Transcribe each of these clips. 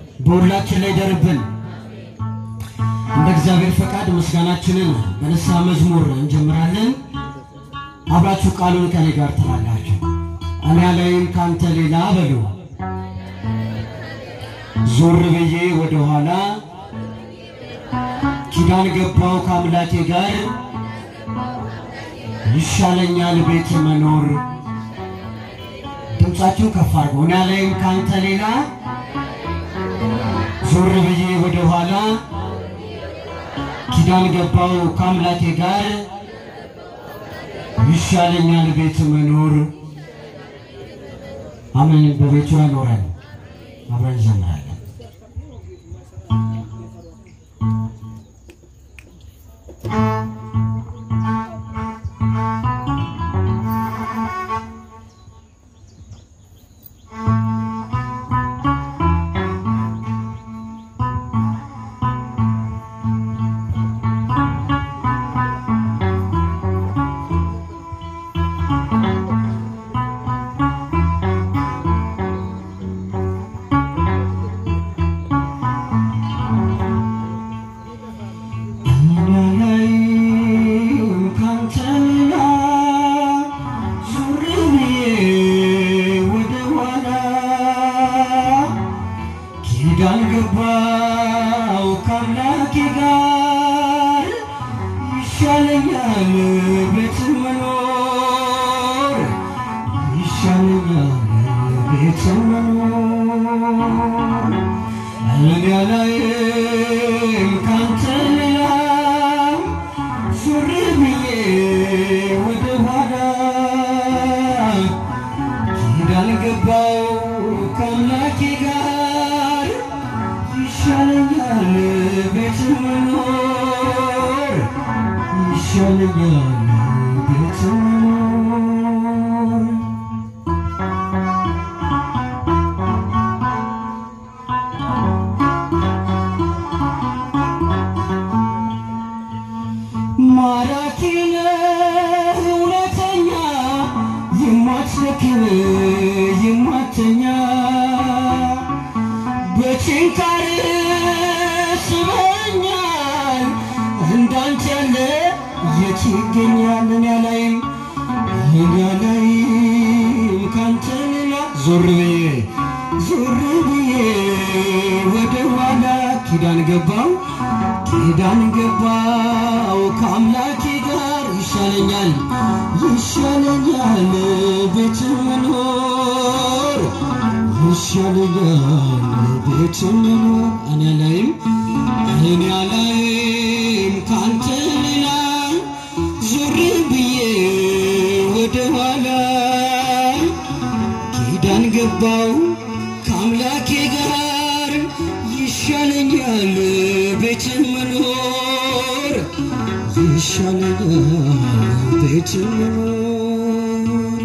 በሁላችን ላይ ደርብን። እንደ እግዚአብሔር ፈቃድ ምስጋናችንን በንስሐ መዝሙር እንጀምራለን። አብራችሁ ቃሉን ከኔ ጋር ትላላችሁ። እኔ ላይም ካንተ ሌላ በሉ ዞር ብዬ ወደ ኋላ ኪዳን ገባው ከአምላኬ ጋር ይሻለኛል ቤት መኖር። ድምፃችሁ ከፍ አድርጎ እኔ ላይም ካንተ ሌላ ዞር ብዬ ወደ ኋላ ኪዳን ገባው ከአምላኬ ጋር ይሻለኛል ቤት መኖር። አሜን። በቤቱ ያኖረን። አብረን እንዘምራለን። ኪዳን ገባው ከአምላኬ ጋር ይሻለኛል ቤት መኖር ይሻለኛል ቤት መኖር እኔ አላይም ካንተ ሌላ ዞር ብዬ ወደ ኋላ ኪዳን ገባው ከአምላኬ ጋር ይሻለኛል ቤት መኖር ይሻለኛል ቤት መኖር ማራኪ ነህ እውነተኛ የማትደክም የማተኛ በችንካር ስበኛል እንዳንተ ያለ የት ይገኛል? እኔ አላይም እኔ አላይም ካንተ ሌላ ዞር ብዬ ዞር ብዬ ወደ ኋላ ኪዳን ገባው ኪዳን ገባው ከአምላኬ ጋር ይሻለኛል ይሻለኛል ቤት መኖር ይሻለኛል ቤት መኖር እኔ ላይም እኔ ላይም ካንተ ሌላ ዞር ብዬ ወደ ኋላ ኪዳን ገባው ከአምላኬ ጋር ይሻለኛል ቤት መኖር ይሻለኛል ቤት መኖር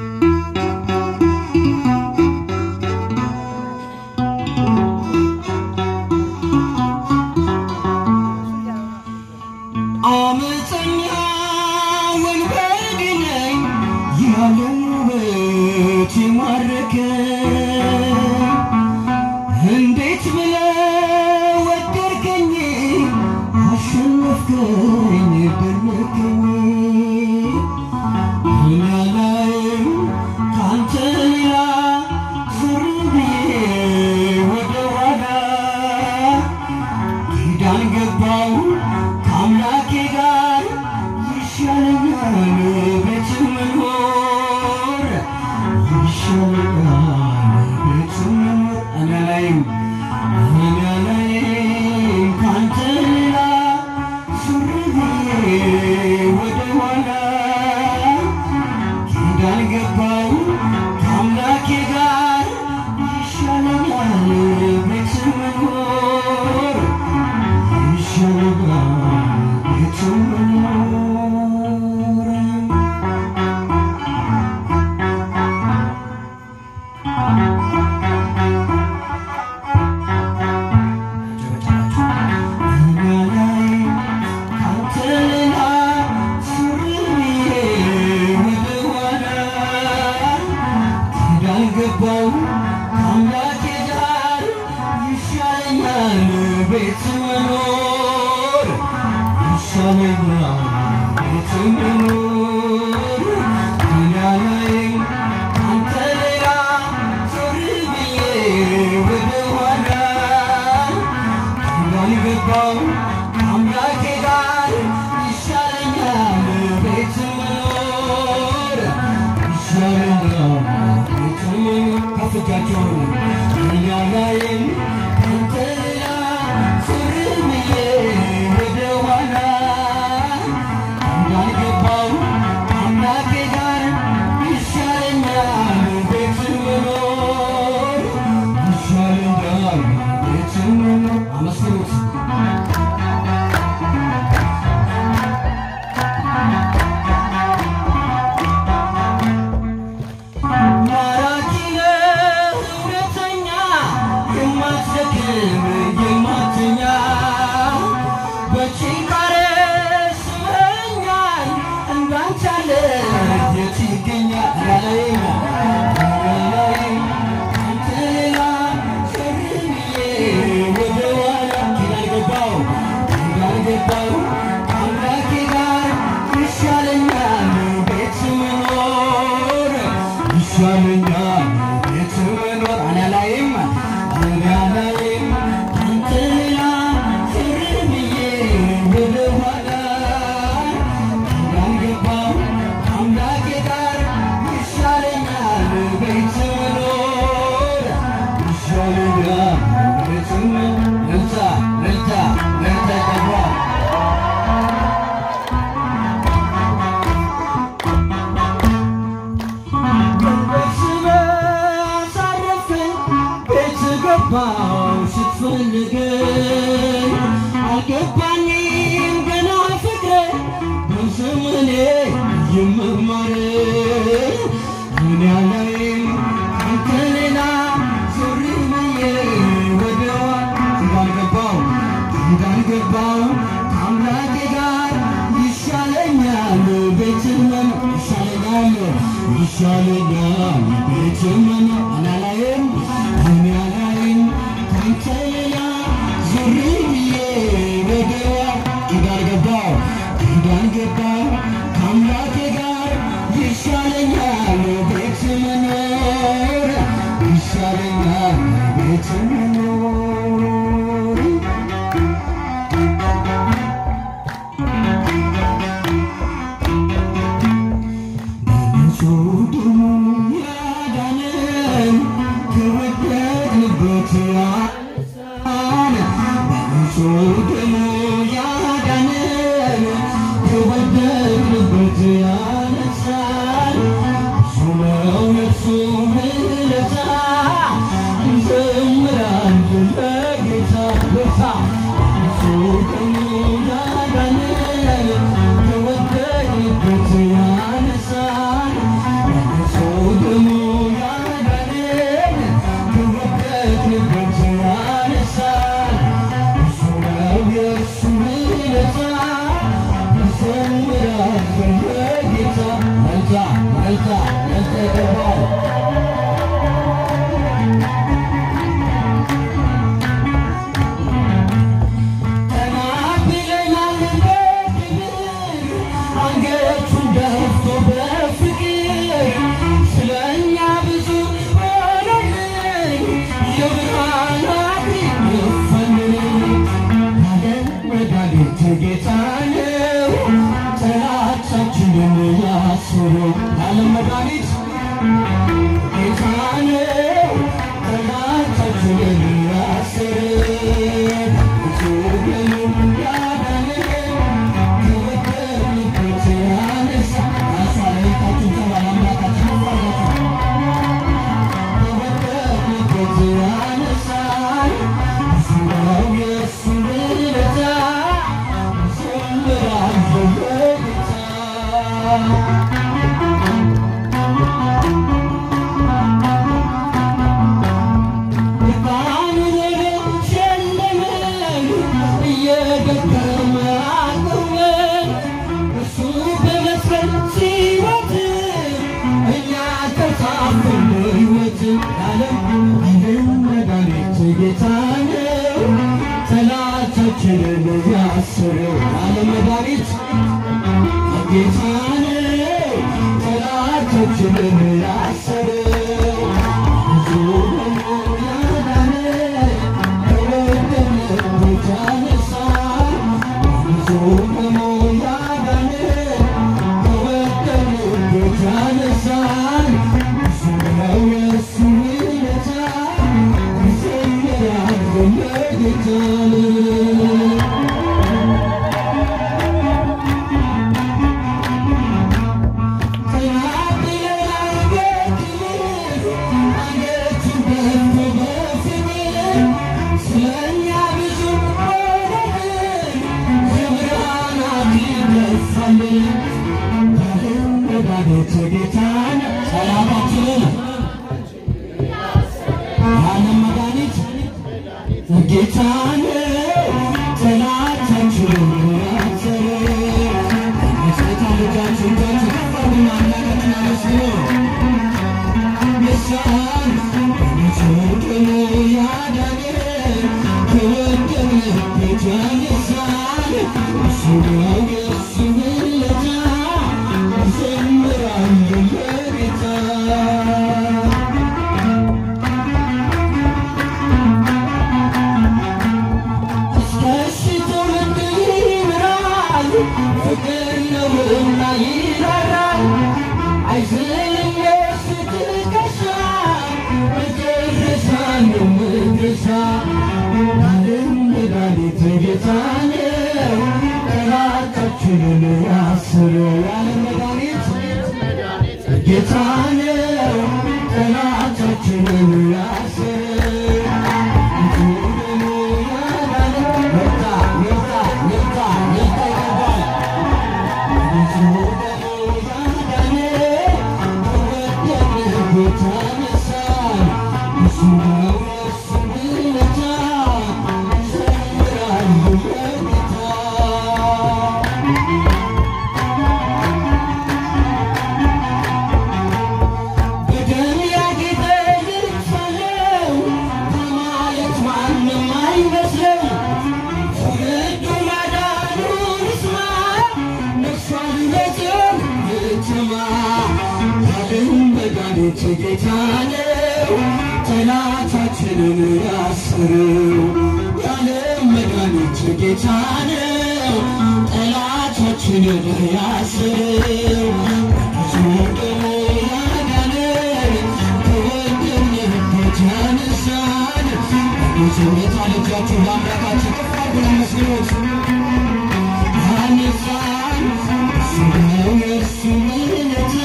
አመፀኛ ወንበዴ ነኝ ያለን ውበት የማረከኝ እንዴት ብለህ ወደድከኝ አሸነፍከኝ ደነከኝ እኔ አላይም ካንተ ሌላ ዞር ብዬ ወደ ኋላ ኪዳን ገባው ከአምላኬ ጋር ይሻለኛል ቤት መኖር ይሻለኛል ቤት መኖር እኔ አላይም እኔ አላይም ካንተ ሌላ ዞር ብዬ ወደ ኋላ ኪዳን ገባው ከአምላኬ ጋር ይሻለኛል ቤት መኖር ይሻለኛል ቤት መኖር አምላኬ ጋር ይሻለኛል ቤት መኖር ይሻለኛል ቤት መኖር ከፍ እጃቸውን እኛ ላይም አንተ ሌላ ዞር ብዬ ወደ ኋላ እንዳልገባው አምላኬ ጋር ይሻለኛል ቤት መኖር ይሻለኛል ቤት መኖር አመስግኑት ማራኪ ነህ እውነተኛ የማትደክም የማትኛ በችንካሬ ስመኛል እንዳንተ ያለ የት ይገኛል ያለኝ ያለኝ አንተ ሌላ ዞር ብዬ ወደ ኋላ እንዳልገባው እንዳልገባው አምላኬ ጋር ይሻለኛል ቤት መኖር ይሻለኛል ቤት መኖር አላላይም አላላይም አንተ ሌላ ዞር ብዬ ወደ ኋላ እንዳልገባው አምላኬ ጋር ይሻለኛል ቤት መኖር ይሻለኛል ቤት መኖር ልልታ ልልታ ልልታ ይገባል ገባው ስትፈልገኝ አልገባኝም ገና ፍቅር በዘመኔ የመማር እኔ አላይም አንተ ሌላ ዞር ብዬ ወደዋ እንዳልገባው እንዳልገባው ከአምላኬ ጋር ይሻለኛል ቤት መኖር ይሻለኛል ይሻለኛል ቤት መኖር አላላይም እኔ አላይም ካንተ ሌላ ዞር ብዬ ወደዋ እንዳልገባው እንዳልገባው ከአምላኬ ጋር ይሻለኛል ቤት መኖር ይሻለኛል ቤት መኖር በንጹህ ደሙ ያዳነን ከወደቅንበት ያነሳን በንጹህ ደሙ ያዳነን ከወደቅንበት ያነሳን እሱ ነው የእርሱ ውለታ እንዘምራለን ለጌታ ለታ እሱ ደሙ ያዳነን ከወደቅንበት ያነሳን እሱ ደሙ ያዳነን ከወደቅንበት ያነሳን እሱ ነው የእርሱ ውለታ እንዘምራለን ለጌታ መልታ መልታ መልታ ይገባል ተናግረናል በክብር አንገቱን ደፍቶ በፍቅር ስለኛ ብዙ ሆነልን የብርሃን አክሊል ደፋልን ያለን መድኃኒት ጌታ ነው ጠላታችንን ያስረው ያለን መድኃኒት ጌታ ነው ጠላታችንን ያስረው ጌታ ነው ጠላት ጠላታችንን ያሰረው ዓለም መድኃኒት ጌታ ነው ጠላታችንን ያሰረው ብዙ ያዳነ ከወደቀበት ያነሳል ብዙ ያዳነ ከወደቀበት ያነሳል ብዙ ነው የእሱ ውለታ ይዘምራል ለጌታ ጌታን ሰላማችንን ዓለም መድኃኒት ጌታ ነው ጠላታችንን ያሰረ የሴታ ልጃችሁ እጃችሁ ከፍ አድርጉና አምላካችንን አመስግኑ። የሳን ጽድቅን ያዳነ ከወደቀበት ያነሳን እሱ ነው የእሱ ውለታ ይዘምራሉ ለጌታ ጌታ ነው ጠላታችንን ያሰረ በደም ያጌጠ ልብስ አለው ከማለት ማንም አይመስለው ትውልዱ ማዳኑን ይስማ ነፍሷን ለጽዮን ይትማ ዓለም መድኃኒት ጌታ ነው ጠላታችንን ያስረው የዓለም መድኃኒት ጌታ ነው ጠላታችንን ያስረው ብዙ ደሙ ያዳነን ከወደቅንበት ያነሳን ብዙ ሁኔታ ልጃችሁ ለአምላካችን ከፍ አድርጉን አመስግኑት። ያነሳን እሱ ነው የእርሱ ውለታ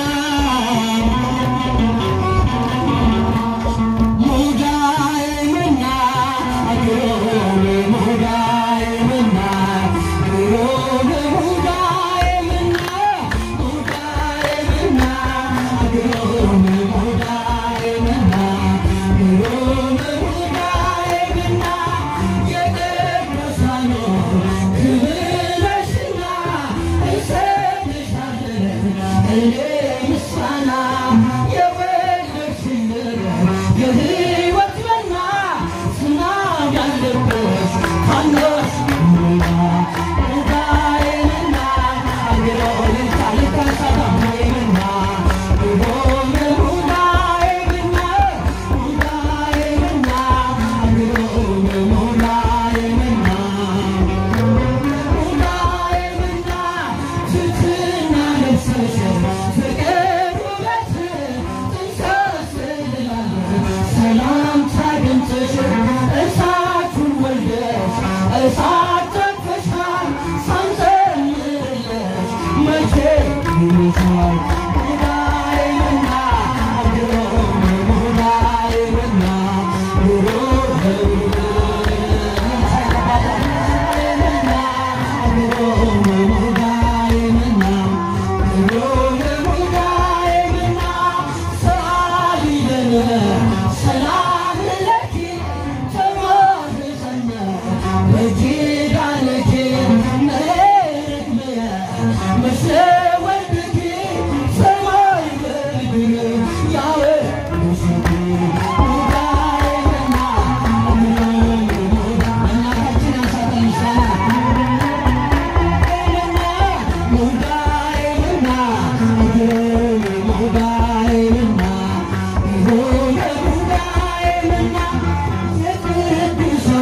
ሙዳይ መና አግሮን ሙዳይ መና አግሮን ሙዳይ መና ሙዳይ መና አግሮን ሙዳይ መና አግሮን ሙዳይ መና የቅዱሳኑ ክብር ነሽና እንሰግድሻለን እኔ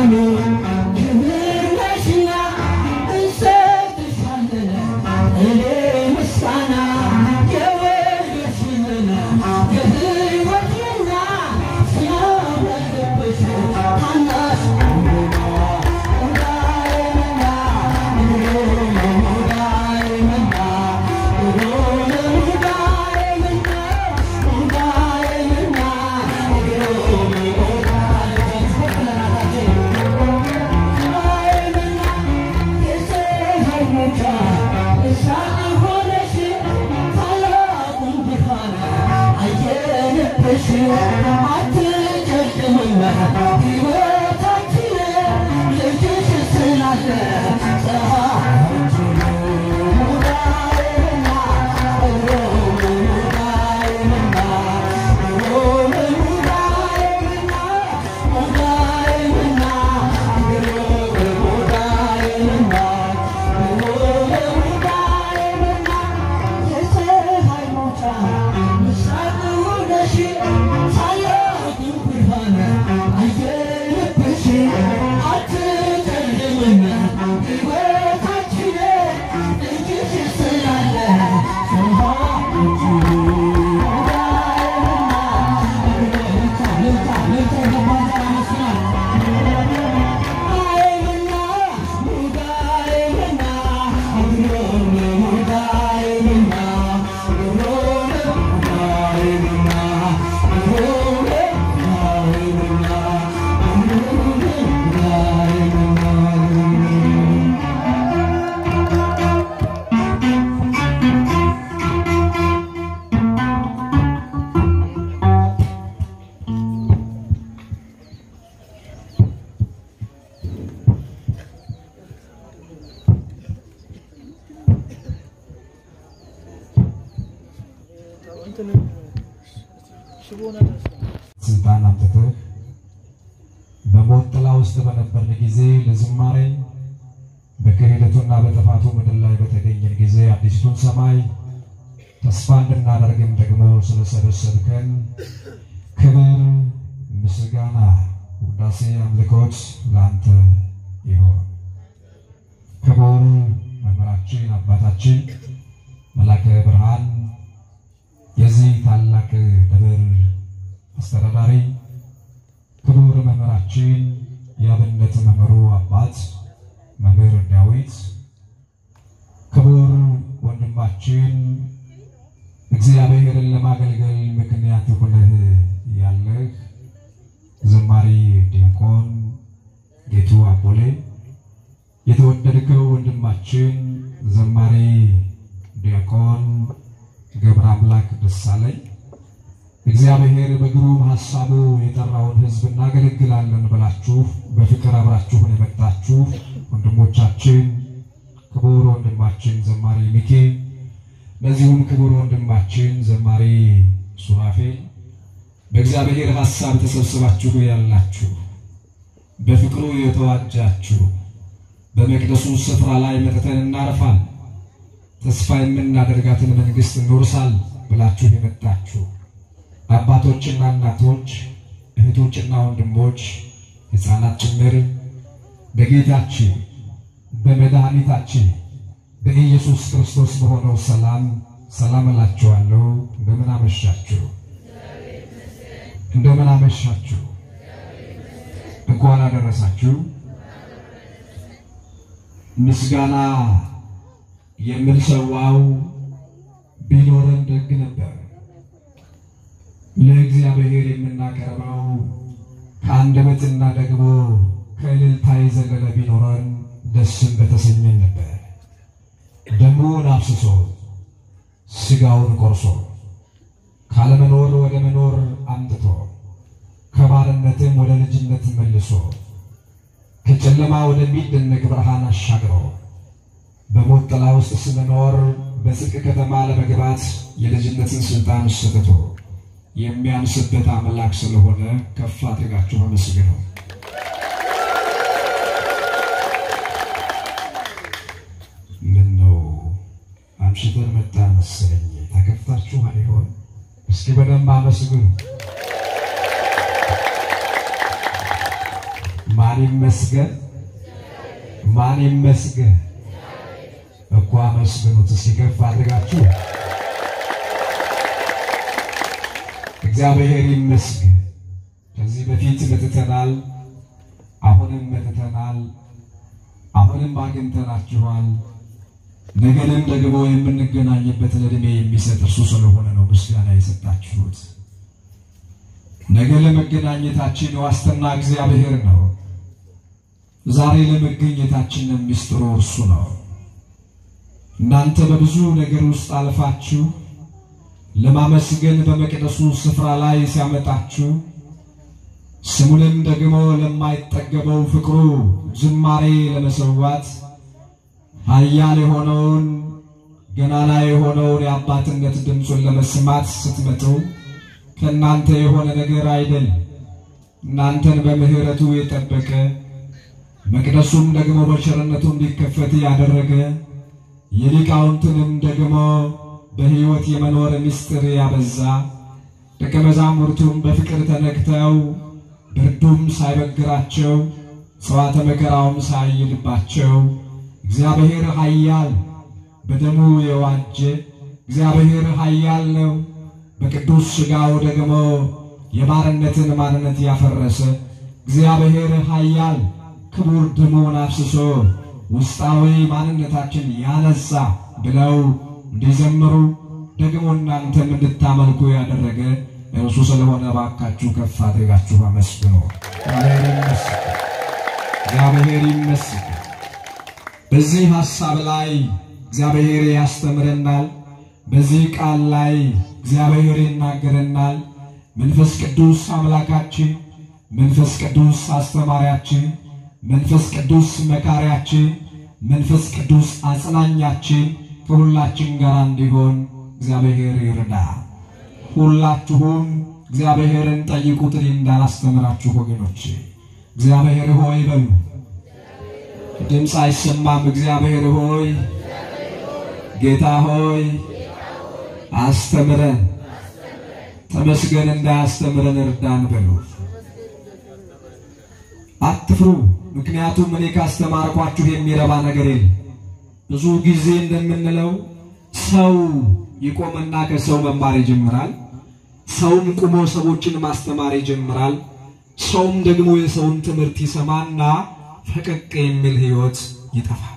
ስልጣን አምጥተህ በሞት ጥላ ውስጥ በነበርን ጊዜ ለዝማሬ በክህደቱና በጥፋቱ ምድር ላይ በተገኘን ጊዜ አዲስቱን ሰማይ ተስፋ እንድናደርግም ደግሞ ስለሰበሰብከን ክብር፣ ምስጋና፣ ውዳሴ፣ አምልኮት ለአንተ ይሆን። ክቡር መምህራችን አባታችን መላከ ብርሃን የዚህ ታላቅ ደብር አስተዳዳሪ ክቡር መምህራችን የአብነት መምህሩ አባት መምህር ዳዊት፣ ክቡር ወንድማችን እግዚአብሔርን ለማገልገል ምክንያት ሆነህ ያለህ ዘማሪ ዲያቆን ጌቱ አቦሌ፣ የተወደድከው ወንድማችን ዘማሪ ዲያቆን ገብረ አምላክ ደሳለኝ እግዚአብሔር በግሩም ሐሳቡ የጠራውን ሕዝብ እናገለግላለን ብላችሁ በፍቅር አብራችሁን የመጣችሁ ወንድሞቻችን ክቡር ወንድማችን ዘማሪ ሚኬ፣ ለዚሁም ክቡር ወንድማችን ዘማሪ ሱራፌል በእግዚአብሔር ሐሳብ ተሰብስባችሁ ያላችሁ በፍቅሩ የተዋጃችሁ በመቅደሱ ስፍራ ላይ መጥተን እናርፋል ተስፋ የምናደርጋትን መንግሥት እንወርሳል ብላችሁ የመጣችሁ አባቶችና እናቶች፣ እህቶችና ወንድሞች፣ ሕፃናት ጭምር በጌታችን በመድኃኒታችን በኢየሱስ ክርስቶስ በሆነው ሰላም ሰላም እላችኋለሁ። እንደምን አመሻችሁ? እንደምን አመሻችሁ? እንኳን አደረሳችሁ። ምስጋና የምንሰዋው ቢኖረን ደግ ነበር። ለእግዚአብሔር የምናቀርበው ከአንደበትና ደግሞ ከእልልታ የዘለለ ቢኖረን ደስም በተሰኘን ነበር። ደሙን አፍስሶ ሥጋውን ቆርሶ ካለመኖር ወደ መኖር አምጥቶ ከባርነትም ወደ ልጅነት መልሶ ከጨለማ ወደሚደነቅ ብርሃን አሻግሮ በሞት ጥላ ውስጥ ስንኖር በጽድቅ ከተማ ለመግባት የልጅነትን ስልጣን ሰጥቶ የሚያንስበት አምላክ ስለሆነ ከፍ አድርጋችሁ አመስግነው። ምን ነው አምሽተን መጣን መሰለኝ። ተከፍታችሁ አይሆን? እስኪ በደንብ አመስግኑ። ማን ይመስገን? ማን ይመስገን? እኮ አመስግኑት እስኪ ከፍ አድርጋችሁ። እግዚአብሔር ይመስገን። ከዚህ በፊት መጥተናል፣ አሁንም መጥተናል፣ አሁንም አግኝተናችኋል። ነገንም ደግሞ የምንገናኝበትን ዕድሜ የሚሰጥ እርሱ ስለሆነ ነው ምስጋና የሰጣችሁት። ነገ ለመገናኘታችን ዋስትና እግዚአብሔር ነው። ዛሬ ለመገኘታችን ሚስጥሩ እርሱ ነው። እናንተ በብዙ ነገር ውስጥ አልፋችሁ ለማመስገን በመቅደሱ ስፍራ ላይ ሲያመጣችሁ ስሙንም ደግሞ ለማይጠገበው ፍቅሩ ዝማሬ ለመሰዋት ኃያል የሆነውን ገናና የሆነውን የአባትነት ድምፁን ለመስማት ስትመጡ ከእናንተ የሆነ ነገር አይደል። እናንተን በምሕረቱ የጠበቀ መቅደሱም ደግሞ በቸርነቱ እንዲከፈት ያደረገ የሊቃውንትንም ደግሞ በሕይወት የመኖር ምስጢር ያበዛ ደቀ መዛሙርቱም በፍቅር ተነክተው ብርዱም ሳይበግራቸው ሰዋተ መከራውም ሳይልባቸው እግዚአብሔር ኃያል በደሙ የዋጀ እግዚአብሔር ኃያል ነው። በቅዱስ ሥጋው ደግሞ የባርነትን ማንነት ያፈረሰ እግዚአብሔር ኃያል ክቡር ደሙን አፍስሶ ውስጣዊ ማንነታችን ያነሳ ብለው እንዲዘምሩ ደግሞ እናንተም እንድታመልኩ ያደረገ እርሱ ስለሆነ ባካችሁ ከፍ አድርጋችሁ አመስግኑ። እግዚአብሔር ይመስገን። በዚህ ሐሳብ ላይ እግዚአብሔር ያስተምረናል። በዚህ ቃል ላይ እግዚአብሔር ይናገረናል። መንፈስ ቅዱስ አምላካችን፣ መንፈስ ቅዱስ አስተማሪያችን፣ መንፈስ ቅዱስ መካሪያችን፣ መንፈስ ቅዱስ አጽናኛችን ከሁላችን ጋር እንዲሆን እግዚአብሔር ይርዳ። ሁላችሁም እግዚአብሔርን ጠይቁት፣ እኔ እንዳላስተምራችሁ ወገኖች። እግዚአብሔር ሆይ በሉ። ድምፅ አይሰማም። እግዚአብሔር ሆይ ጌታ ሆይ አስተምረን፣ ተመስገን፣ እንዳያስተምረን እርዳን በሉ። አትፍሩ፣ ምክንያቱም እኔ ካስተማርኳችሁ የሚረባ ነገር የለም። ብዙ ጊዜ እንደምንለው ሰው ይቆምና ከሰው መማር ይጀምራል። ሰውም ቁሞ ሰዎችን ማስተማር ይጀምራል። ሰውም ደግሞ የሰውን ትምህርት ይሰማና ፈቀቅ የሚል ሕይወት ይጠፋል።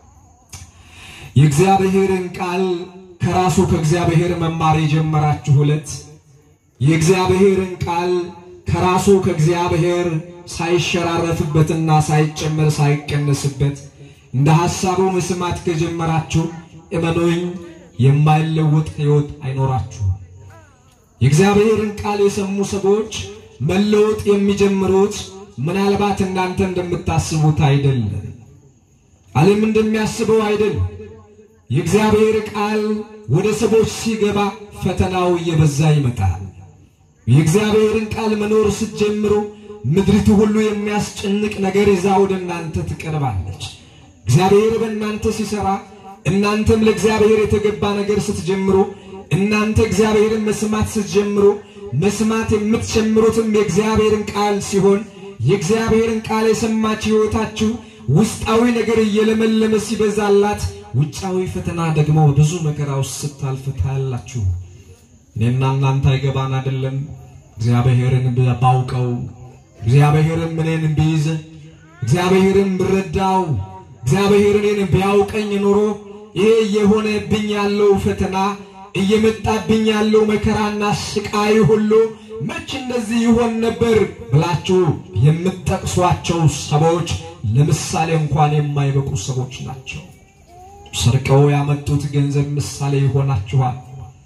የእግዚአብሔርን ቃል ከራሱ ከእግዚአብሔር መማር የጀመራችሁ ሁለት የእግዚአብሔርን ቃል ከራሱ ከእግዚአብሔር ሳይሸራረፍበትና ሳይጨመር ሳይቀነስበት እንደ ሐሳቡ መስማት ከጀመራችሁ እመኑኝ የማይለወጥ ሕይወት አይኖራችሁም። የእግዚአብሔርን ቃል የሰሙ ሰዎች መለወጥ የሚጀምሩት ምናልባት እናንተ እንደምታስቡት አይደለም። ዓለም እንደሚያስበው አይደለም። የእግዚአብሔር ቃል ወደ ሰዎች ሲገባ ፈተናው እየበዛ ይመጣል። የእግዚአብሔርን ቃል መኖር ስትጀምሩ ምድሪቱ ሁሉ የሚያስጨንቅ ነገር ይዛ ወደ እናንተ ትቀርባለች። እግዚአብሔር በእናንተ ሲሰራ እናንተም ለእግዚአብሔር የተገባ ነገር ስትጀምሩ እናንተ እግዚአብሔርን መስማት ስትጀምሩ መስማት የምትጀምሩትም የእግዚአብሔርን ቃል ሲሆን የእግዚአብሔርን ቃል የሰማች ሕይወታችሁ ውስጣዊ ነገር እየለመለመ ሲበዛላት ውጫዊ ፈተና ደግሞ ብዙ መከራ ውስጥ ስታልፍ ታያላችሁ። እኔና እናንተ አይገባን አይደለም። እግዚአብሔርን ባውቀው እግዚአብሔርን እኔን ቢይዝ እግዚአብሔርን ብረዳው እግዚአብሔር እኔን ቢያውቀኝ ኖሮ ይሄ እየሆነብኝ ያለው ፈተና እየመጣብኝ ያለው መከራና ስቃይ ሁሉ መች እንደዚህ ይሆን ነበር ብላችሁ የምትጠቅሷቸው ሰዎች ለምሳሌ እንኳን የማይበቁ ሰዎች ናቸው። ሰርቀው ያመጡት ገንዘብ ምሳሌ ይሆናችኋል።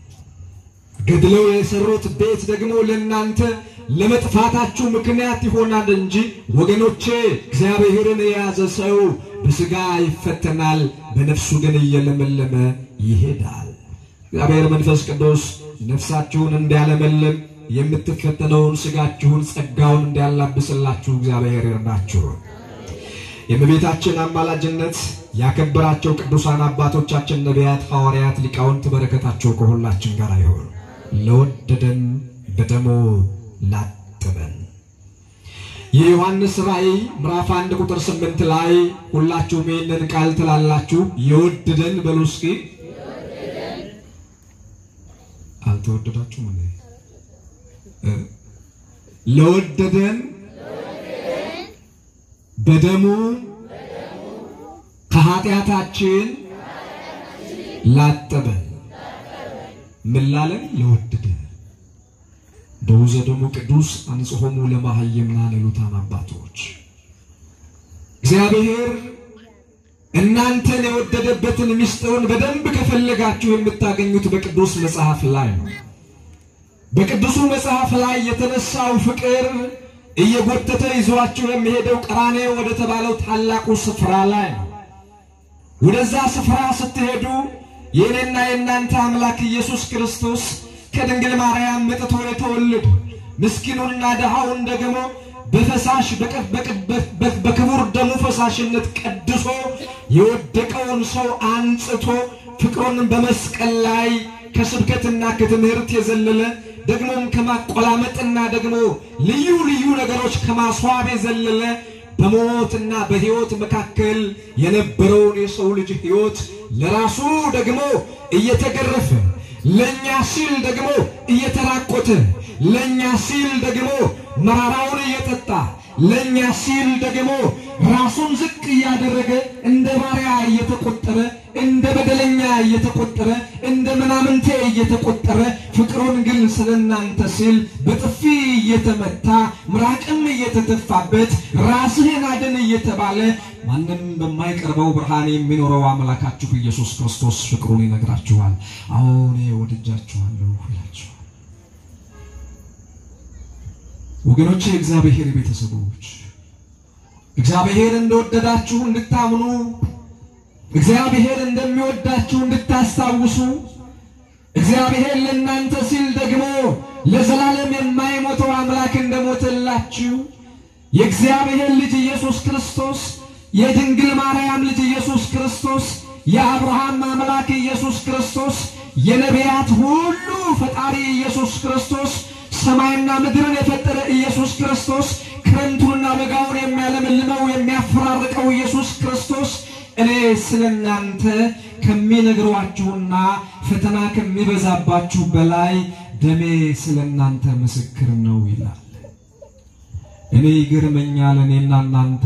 ገድለው የሰሩት ቤት ደግሞ ለእናንተ ለመጥፋታችሁ ምክንያት ይሆናል እንጂ ወገኖቼ፣ እግዚአብሔርን የያዘ ሰው በሥጋ ይፈተናል፣ በነፍሱ ግን እየለመለመ ይሄዳል። እግዚአብሔር መንፈስ ቅዱስ ነፍሳችሁን እንዲያለመልም የምትፈተነውን ሥጋችሁን ጸጋውን እንዲያላብስላችሁ እግዚአብሔር ይርዳችሁ። የእመቤታችን አማላጅነት ያከበራቸው ቅዱሳን አባቶቻችን ነቢያት፣ ሐዋርያት፣ ሊቃውንት በረከታቸው ከሁላችን ጋር ይሁን። ለወደደን በደሙ ላጠበን የዮሐንስ ራእይ ምዕራፍ አንድ ቁጥር ስምንት ላይ ሁላችሁም ይህንን ቃል ትላላችሁ። የወደደን በሉ እስኪ። አልተወደዳችሁም እንዴ? እ ለወደደን በደሙ ከኃጢአታችን ላጠበን ምን ላለን ለወደደን በውዘ ደሙ ቅዱስ አንጽሖሙ ለማህየምናን ይሉታን አባቶች እግዚአብሔር እናንተን የወደደበትን ምስጢሩን በደንብ ከፈለጋችሁ የምታገኙት በቅዱስ መጽሐፍ ላይ ነው። በቅዱሱ መጽሐፍ ላይ የተነሳው ፍቅር እየጎተተ ይዟችሁ የሚሄደው ቀራንዮ ወደ ተባለው ታላቁ ስፍራ ላይ ነው። ወደዛ ስፍራ ስትሄዱ የእኔና የእናንተ አምላክ ኢየሱስ ክርስቶስ ከድንግል ማርያም መጥቶ የተወለደ ምስኪኑንና ድሃውን ደግሞ በፈሳሽ በክቡር ደሙ ፈሳሽነት ቀድሶ የወደቀውን ሰው አንጽቶ ፍቅሩን በመስቀል ላይ ከስብከትና ከትምህርት የዘለለ ደግሞም ከማቆላመጥና ደግሞ ልዩ ልዩ ነገሮች ከማስዋብ የዘለለ በሞትና በሕይወት መካከል የነበረውን የሰው ልጅ ሕይወት ለራሱ ደግሞ እየተገረፈ ለኛ ሲል ደግሞ እየተራቆተ ለኛ ሲል ደግሞ መራራውን እየጠጣ ለኛ ሲል ደግሞ ራሱን ዝቅ እያደረገ እንደ ባሪያ እየተቆጠረ እንደ በደለኛ እየተቆጠረ እንደ ምናምንቴ እየተቆጠረ ፍቅሩን ግን ስለ እናንተ ሲል በጥፊ እየተመታ ምራቅም እየተተፋበት ራስህን አድን እየተባለ ማንም በማይቀርበው ብርሃን የሚኖረው አምላካችሁ ኢየሱስ ክርስቶስ ፍቅሩን ይነግራችኋል። አሁን ወድጃችኋለሁ ይላችኋል። ወገኖቼ የእግዚአብሔር ቤተሰቦች እግዚአብሔር እንደወደዳችሁ እንድታምኑ እግዚአብሔር እንደሚወዳችሁ እንድታስታውሱ እግዚአብሔር ለእናንተ ሲል ደግሞ ለዘላለም የማይሞተው አምላክ እንደሞተላችሁ የእግዚአብሔር ልጅ ኢየሱስ ክርስቶስ የድንግል ማርያም ልጅ ኢየሱስ ክርስቶስ የአብርሃም አምላክ ኢየሱስ ክርስቶስ የነቢያት ሁሉ ፈጣሪ ኢየሱስ ክርስቶስ ሰማይና ምድርን የፈጠረ ኢየሱስ ክርስቶስ ክረምቱንና በጋውን የሚያለመልመው የሚያፈራርቀው ኢየሱስ ክርስቶስ እኔ ስለ እናንተ ከሚነግሯችሁና ፈተና ከሚበዛባችሁ በላይ ደሜ ስለ እናንተ ምስክር ነው ይላል። እኔ ይገርመኛል። እኔና እናንተ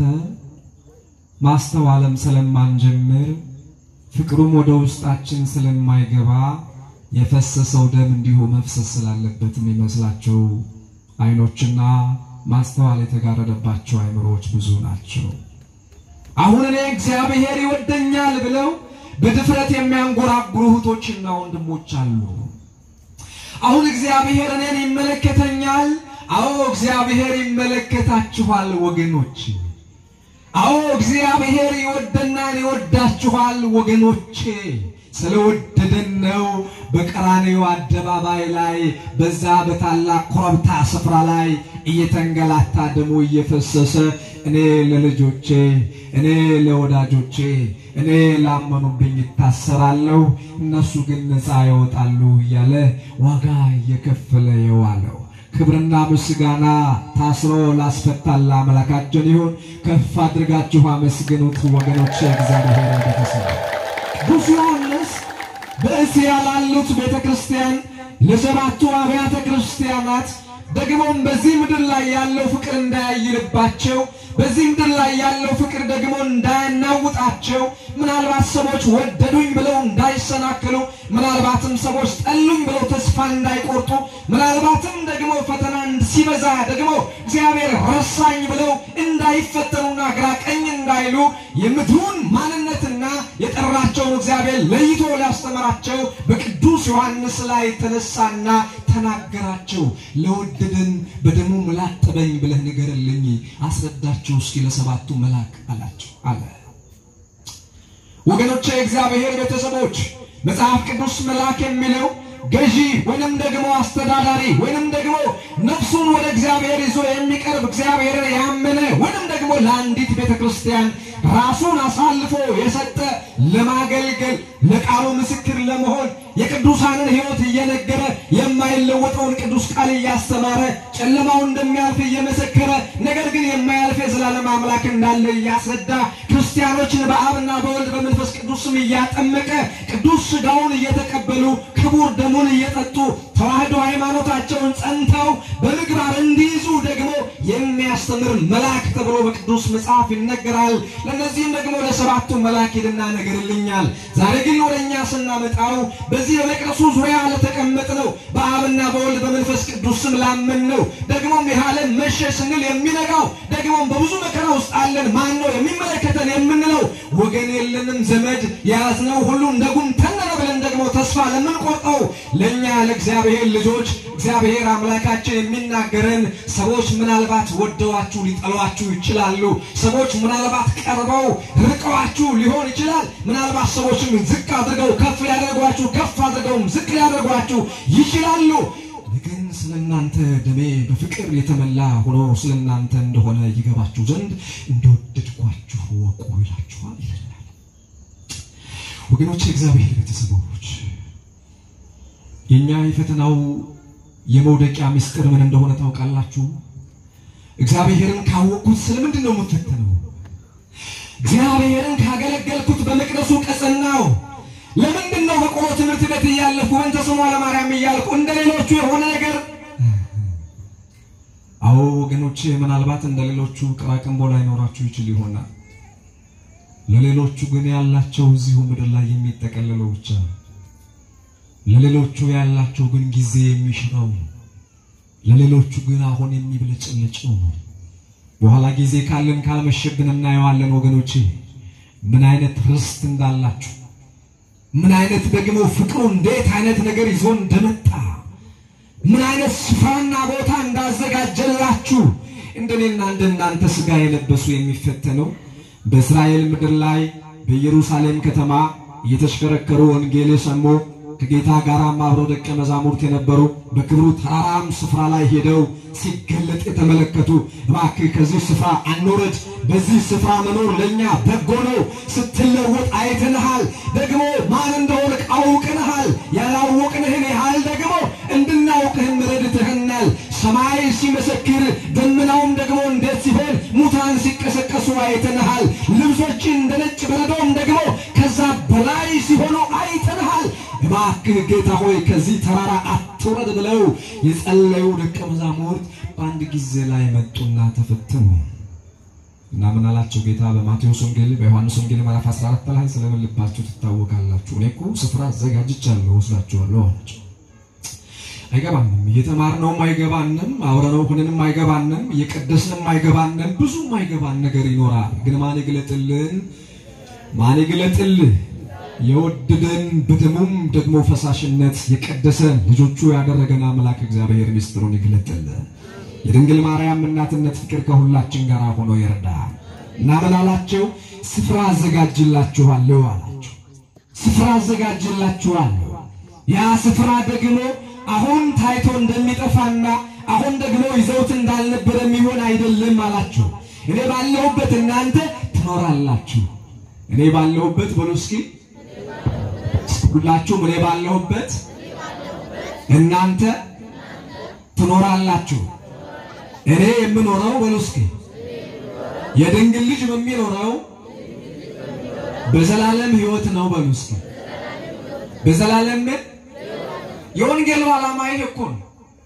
ማስተዋለም ስለማንጀምር ፍቅሩም ወደ ውስጣችን ስለማይገባ የፈሰሰው ደም እንዲሁ መፍሰስ ስላለበት የሚመስላቸው አይኖችና ማስተዋል የተጋረደባቸው አይምሮዎች ብዙ ናቸው። አሁን እኔ እግዚአብሔር ይወደኛል ብለው በድፍረት የሚያንጎራጉሩ እህቶችና ወንድሞች አሉ። አሁን እግዚአብሔር እኔን ይመለከተኛል። አዎ እግዚአብሔር ይመለከታችኋል ወገኖች። አዎ እግዚአብሔር ይወደናል፣ ይወዳችኋል ወገኖቼ። ስለወደደን ነው በቀራንዮ አደባባይ ላይ በዛ በታላቅ ኮረብታ ስፍራ ላይ እየተንገላታ ደሙ እየፈሰሰ እኔ ለልጆቼ እኔ ለወዳጆቼ እኔ ላመኑብኝ ይታሰራለሁ፣ እነሱ ግን ነፃ ይወጣሉ እያለ ዋጋ እየከፈለ የዋለው ክብርና ምስጋና ታስሮ ላስፈታል አምላካችን ይሁን። ከፍ አድርጋችሁ አመስግኑት ወገኖች። እግዚአብሔር ቤተሰብ ቅዱስ ዮሐንስ በእስያ ላሉት ቤተ ክርስቲያን ለሰባቱ አብያተ ክርስቲያናት ደግሞም በዚህ ምድር ላይ ያለው ፍቅር እንዳያይልባቸው በዚህ ምድር ላይ ያለው ፍቅር ደግሞ እንዳያናውጣቸው ምናልባት ሰዎች ወደዱኝ ብለው እንዳይሰናክሉ ምናልባትም ሰዎች ጠሉኝ ብለው ተስፋ እንዳይቆርጡ ምናልባትም ደግሞ ፈተና ሲበዛ ደግሞ እግዚአብሔር ረሳኝ ብለው እንዳይፈተኑና ግራ ቀኝ እንዳይሉ የምድሩን ማንነትና የጠራቸውን እግዚአብሔር ለይቶ ሊያስተምራቸው በቅዱስ ዮሐንስ ላይ ተነሳና ተናገራቸው። ለወደደን በደሙ ላጠበኝ ብለህ ንገርልኝ፣ አስረዳቸው እስኪ ለሰባቱ መልአክ አላቸው አለ። ወገኖቼ የእግዚአብሔር ቤተሰቦች መጽሐፍ ቅዱስ መልአክ የሚለው ገዢ ወይንም ደግሞ አስተዳዳሪ ወይንም ደግሞ ነፍሱን ወደ እግዚአብሔር ይዞ የሚቀርብ እግዚአብሔርን ያመነ ወይንም ደግሞ ለአንዲት ቤተ ክርስቲያን ራሱን አሳልፎ የሰጠ ለማገልገል ለቃሉ ምስክር ለመሆን የቅዱሳንን ሕይወት እየነገረ የማይለወጠውን ቅዱስ ቃል እያስተማረ ጨለማው እንደሚያልፍ እየመሰከረ ነገር ግን የማያልፍ የዘላለም አምላክ እንዳለ እያስረዳ ክርስቲያኖችን በአብና በወልድ በመንፈስ ቅዱስም እያጠመቀ ቅዱስ ሥጋውን እየተቀበሉ ክቡር ደሙን እየጠጡ ተዋህዶ ሃይማኖታቸውን ጸንተው በምግባር እንዲይዙ ደግሞ የሚያስተምር መልአክ ተብሎ በቅዱስ መጽሐፍ ይነገራል። ለእነዚህም ደግሞ ለሰባቱ መልአክ ሄድና ነገርልኛል። ዛሬ ግን ወደ እኛ ስናመጣው በዚህ በመቅደሱ ዙሪያ ለተቀመጥ ነው በአብና በወልድ በመንፈስ ቅዱስ ስም ላመን ነው ደግሞም ይህ ዓለም መሸ ስንል የሚነጋው ደግሞም በብዙ መከራ ውስጥ አለን ማን ነው የሚመለከተን የምንለው ወገን የለንም ዘመድ የያዝነው ሁሉ እንደ ጉም ተነነ ብለን ደግሞ ተስፋ ለምንቆርጠው ለእኛ ለእግዚአብሔር ልጆች እግዚአብሔር አምላካችን የሚናገረን ሰዎች ምናልባት ወደዋችሁ ሊጠሏችሁ ይችላሉ። ሰዎች ምናልባት ቀርበው ርቀዋችሁ ሊሆን ይችላል። ምናልባት ሰዎችም ዝቅ አድርገው ከፍ ሊያደርጓችሁ፣ ከፍ አድርገውም ዝቅ ሊያደርጓችሁ ይችላሉ። ግን ስለ እናንተ ደሜ በፍቅር የተመላ ሆኖ ስለ እናንተ እንደሆነ ይገባችሁ ዘንድ እንደወደድኳችሁ ወቁ ይላችኋል ይለናል። ወገኖች፣ የእግዚአብሔር ቤተሰቦች የእኛ የፈተናው የመውደቂያ ምስጢር ምን እንደሆነ ታውቃላችሁ? እግዚአብሔርን ካወቅኩት ስለምንድን ነው የምፈተነው? እግዚአብሔርን ካገለገልኩት በመቅደሱ ቀጸናው ለምንድን ነው በቆሎ ትምህርት ቤት እያለፍኩ በእንተ ስሟ ለማርያም እያልኩ እንደ ሌሎቹ የሆነ ነገር? አዎ ወገኖቼ፣ ምናልባት እንደ ሌሎቹ ቅራቅንቦ ላይኖራችሁ ይችል ይሆናል። ለሌሎቹ ግን ያላቸው እዚሁ ምድር ላይ የሚጠቀልለው ብቻ ነው። ለሌሎቹ ያላቸው ግን ጊዜ የሚሽረው ነው። ለሌሎቹ ግን አሁን የሚብለጨለጨው ነው። በኋላ ጊዜ ካለን ካልመሸብን እናየዋለን። ወገኖቼ ምን አይነት ርስት እንዳላችሁ ምን አይነት ደግሞ ፍቅሩ እንዴት አይነት ነገር ይዞ እንደመጣ ምን አይነት ስፍራና ቦታ እንዳዘጋጀላችሁ እንደኔና እንደናንተ ሥጋ የለበሱ የሚፈተነው በእስራኤል ምድር ላይ በኢየሩሳሌም ከተማ እየተሽከረከሩ ወንጌል የሰሙ ከጌታ ጋራም አብረው ደቀ መዛሙርት የነበሩ በክብሩ ተራራም ስፍራ ላይ ሄደው ሲገለጥ የተመለከቱ እባክህ ከዚህ ስፍራ አንውረድ፣ በዚህ ስፍራ መኖር ለእኛ በጎ ነው፣ ስትለወጥ አይተንሃል፣ ደግሞ ማን እንደሆነ አውቅንሃል፣ ያላወቅንህን ያህል ደግሞ እንድናውቅህም ረድተህናል። ሰማይ ሲመሰክር ደመናውም ደግሞ እንዴት ሲሆን ሙታን ሲቀሰቀሱ አይተንሃል። ልብሶችን እንደ ነጭ በረዶም ደግሞ ከዛ በላይ ሲሆኑ አይተንሃል። እባክህ ጌታ ሆይ ከዚህ ተራራ አትውረድ ብለው የጸለዩ ደቀ መዛሙርት በአንድ ጊዜ ላይ መጡና ተፈተኑ እና ምን አላቸው ጌታ በማቴዎስ ወንጌል በዮሐንስ ወንጌል ምዕራፍ 14 ላይ ስለምን ልባችሁ ትታወቃላችሁ? እኔ እኮ ስፍራ አዘጋጅቻለሁ ወስዳችኋለሁ አላቸው። አይገባንም፣ እየተማርነውም አይገባንም፣ አውረነው ሁነንም አይገባንም፣ እየቀደስንም አይገባንም፣ ብዙ አይገባን ነገር ይኖራል። ግን ማን ይግለጥልን? ማን ይግለጥልህ? የወደደን በደሙም ደግሞ ፈሳሽነት የቀደሰን ልጆቹ ያደረገን አምላክ እግዚአብሔር ምስጢሩን ይግለጥልን። የድንግል ማርያም እናትነት ፍቅር ከሁላችን ጋር ሆኖ ይርዳ እና ምን አላቸው? ስፍራ አዘጋጅላችኋለሁ አላቸው። ስፍራ አዘጋጅላችኋለሁ። ያ ስፍራ ደግሞ አሁን ታይቶ እንደሚጠፋና አሁን ደግሞ ይዘውት እንዳልነበረ የሚሆን አይደለም አላቸው። እኔ ባለሁበት እናንተ ትኖራላችሁ። እኔ ባለሁበት በሉ እስኪ ሁላችሁም እኔ ባለሁበት እናንተ ትኖራላችሁ። እኔ የምኖረው በሉ እስኪ የድንግል ልጅ የሚኖረው በዘላለም ሕይወት ነው በሉ እስኪ በዘላለም ምን የወንጌሉ ዓላማ ይሄ እኮ ነው።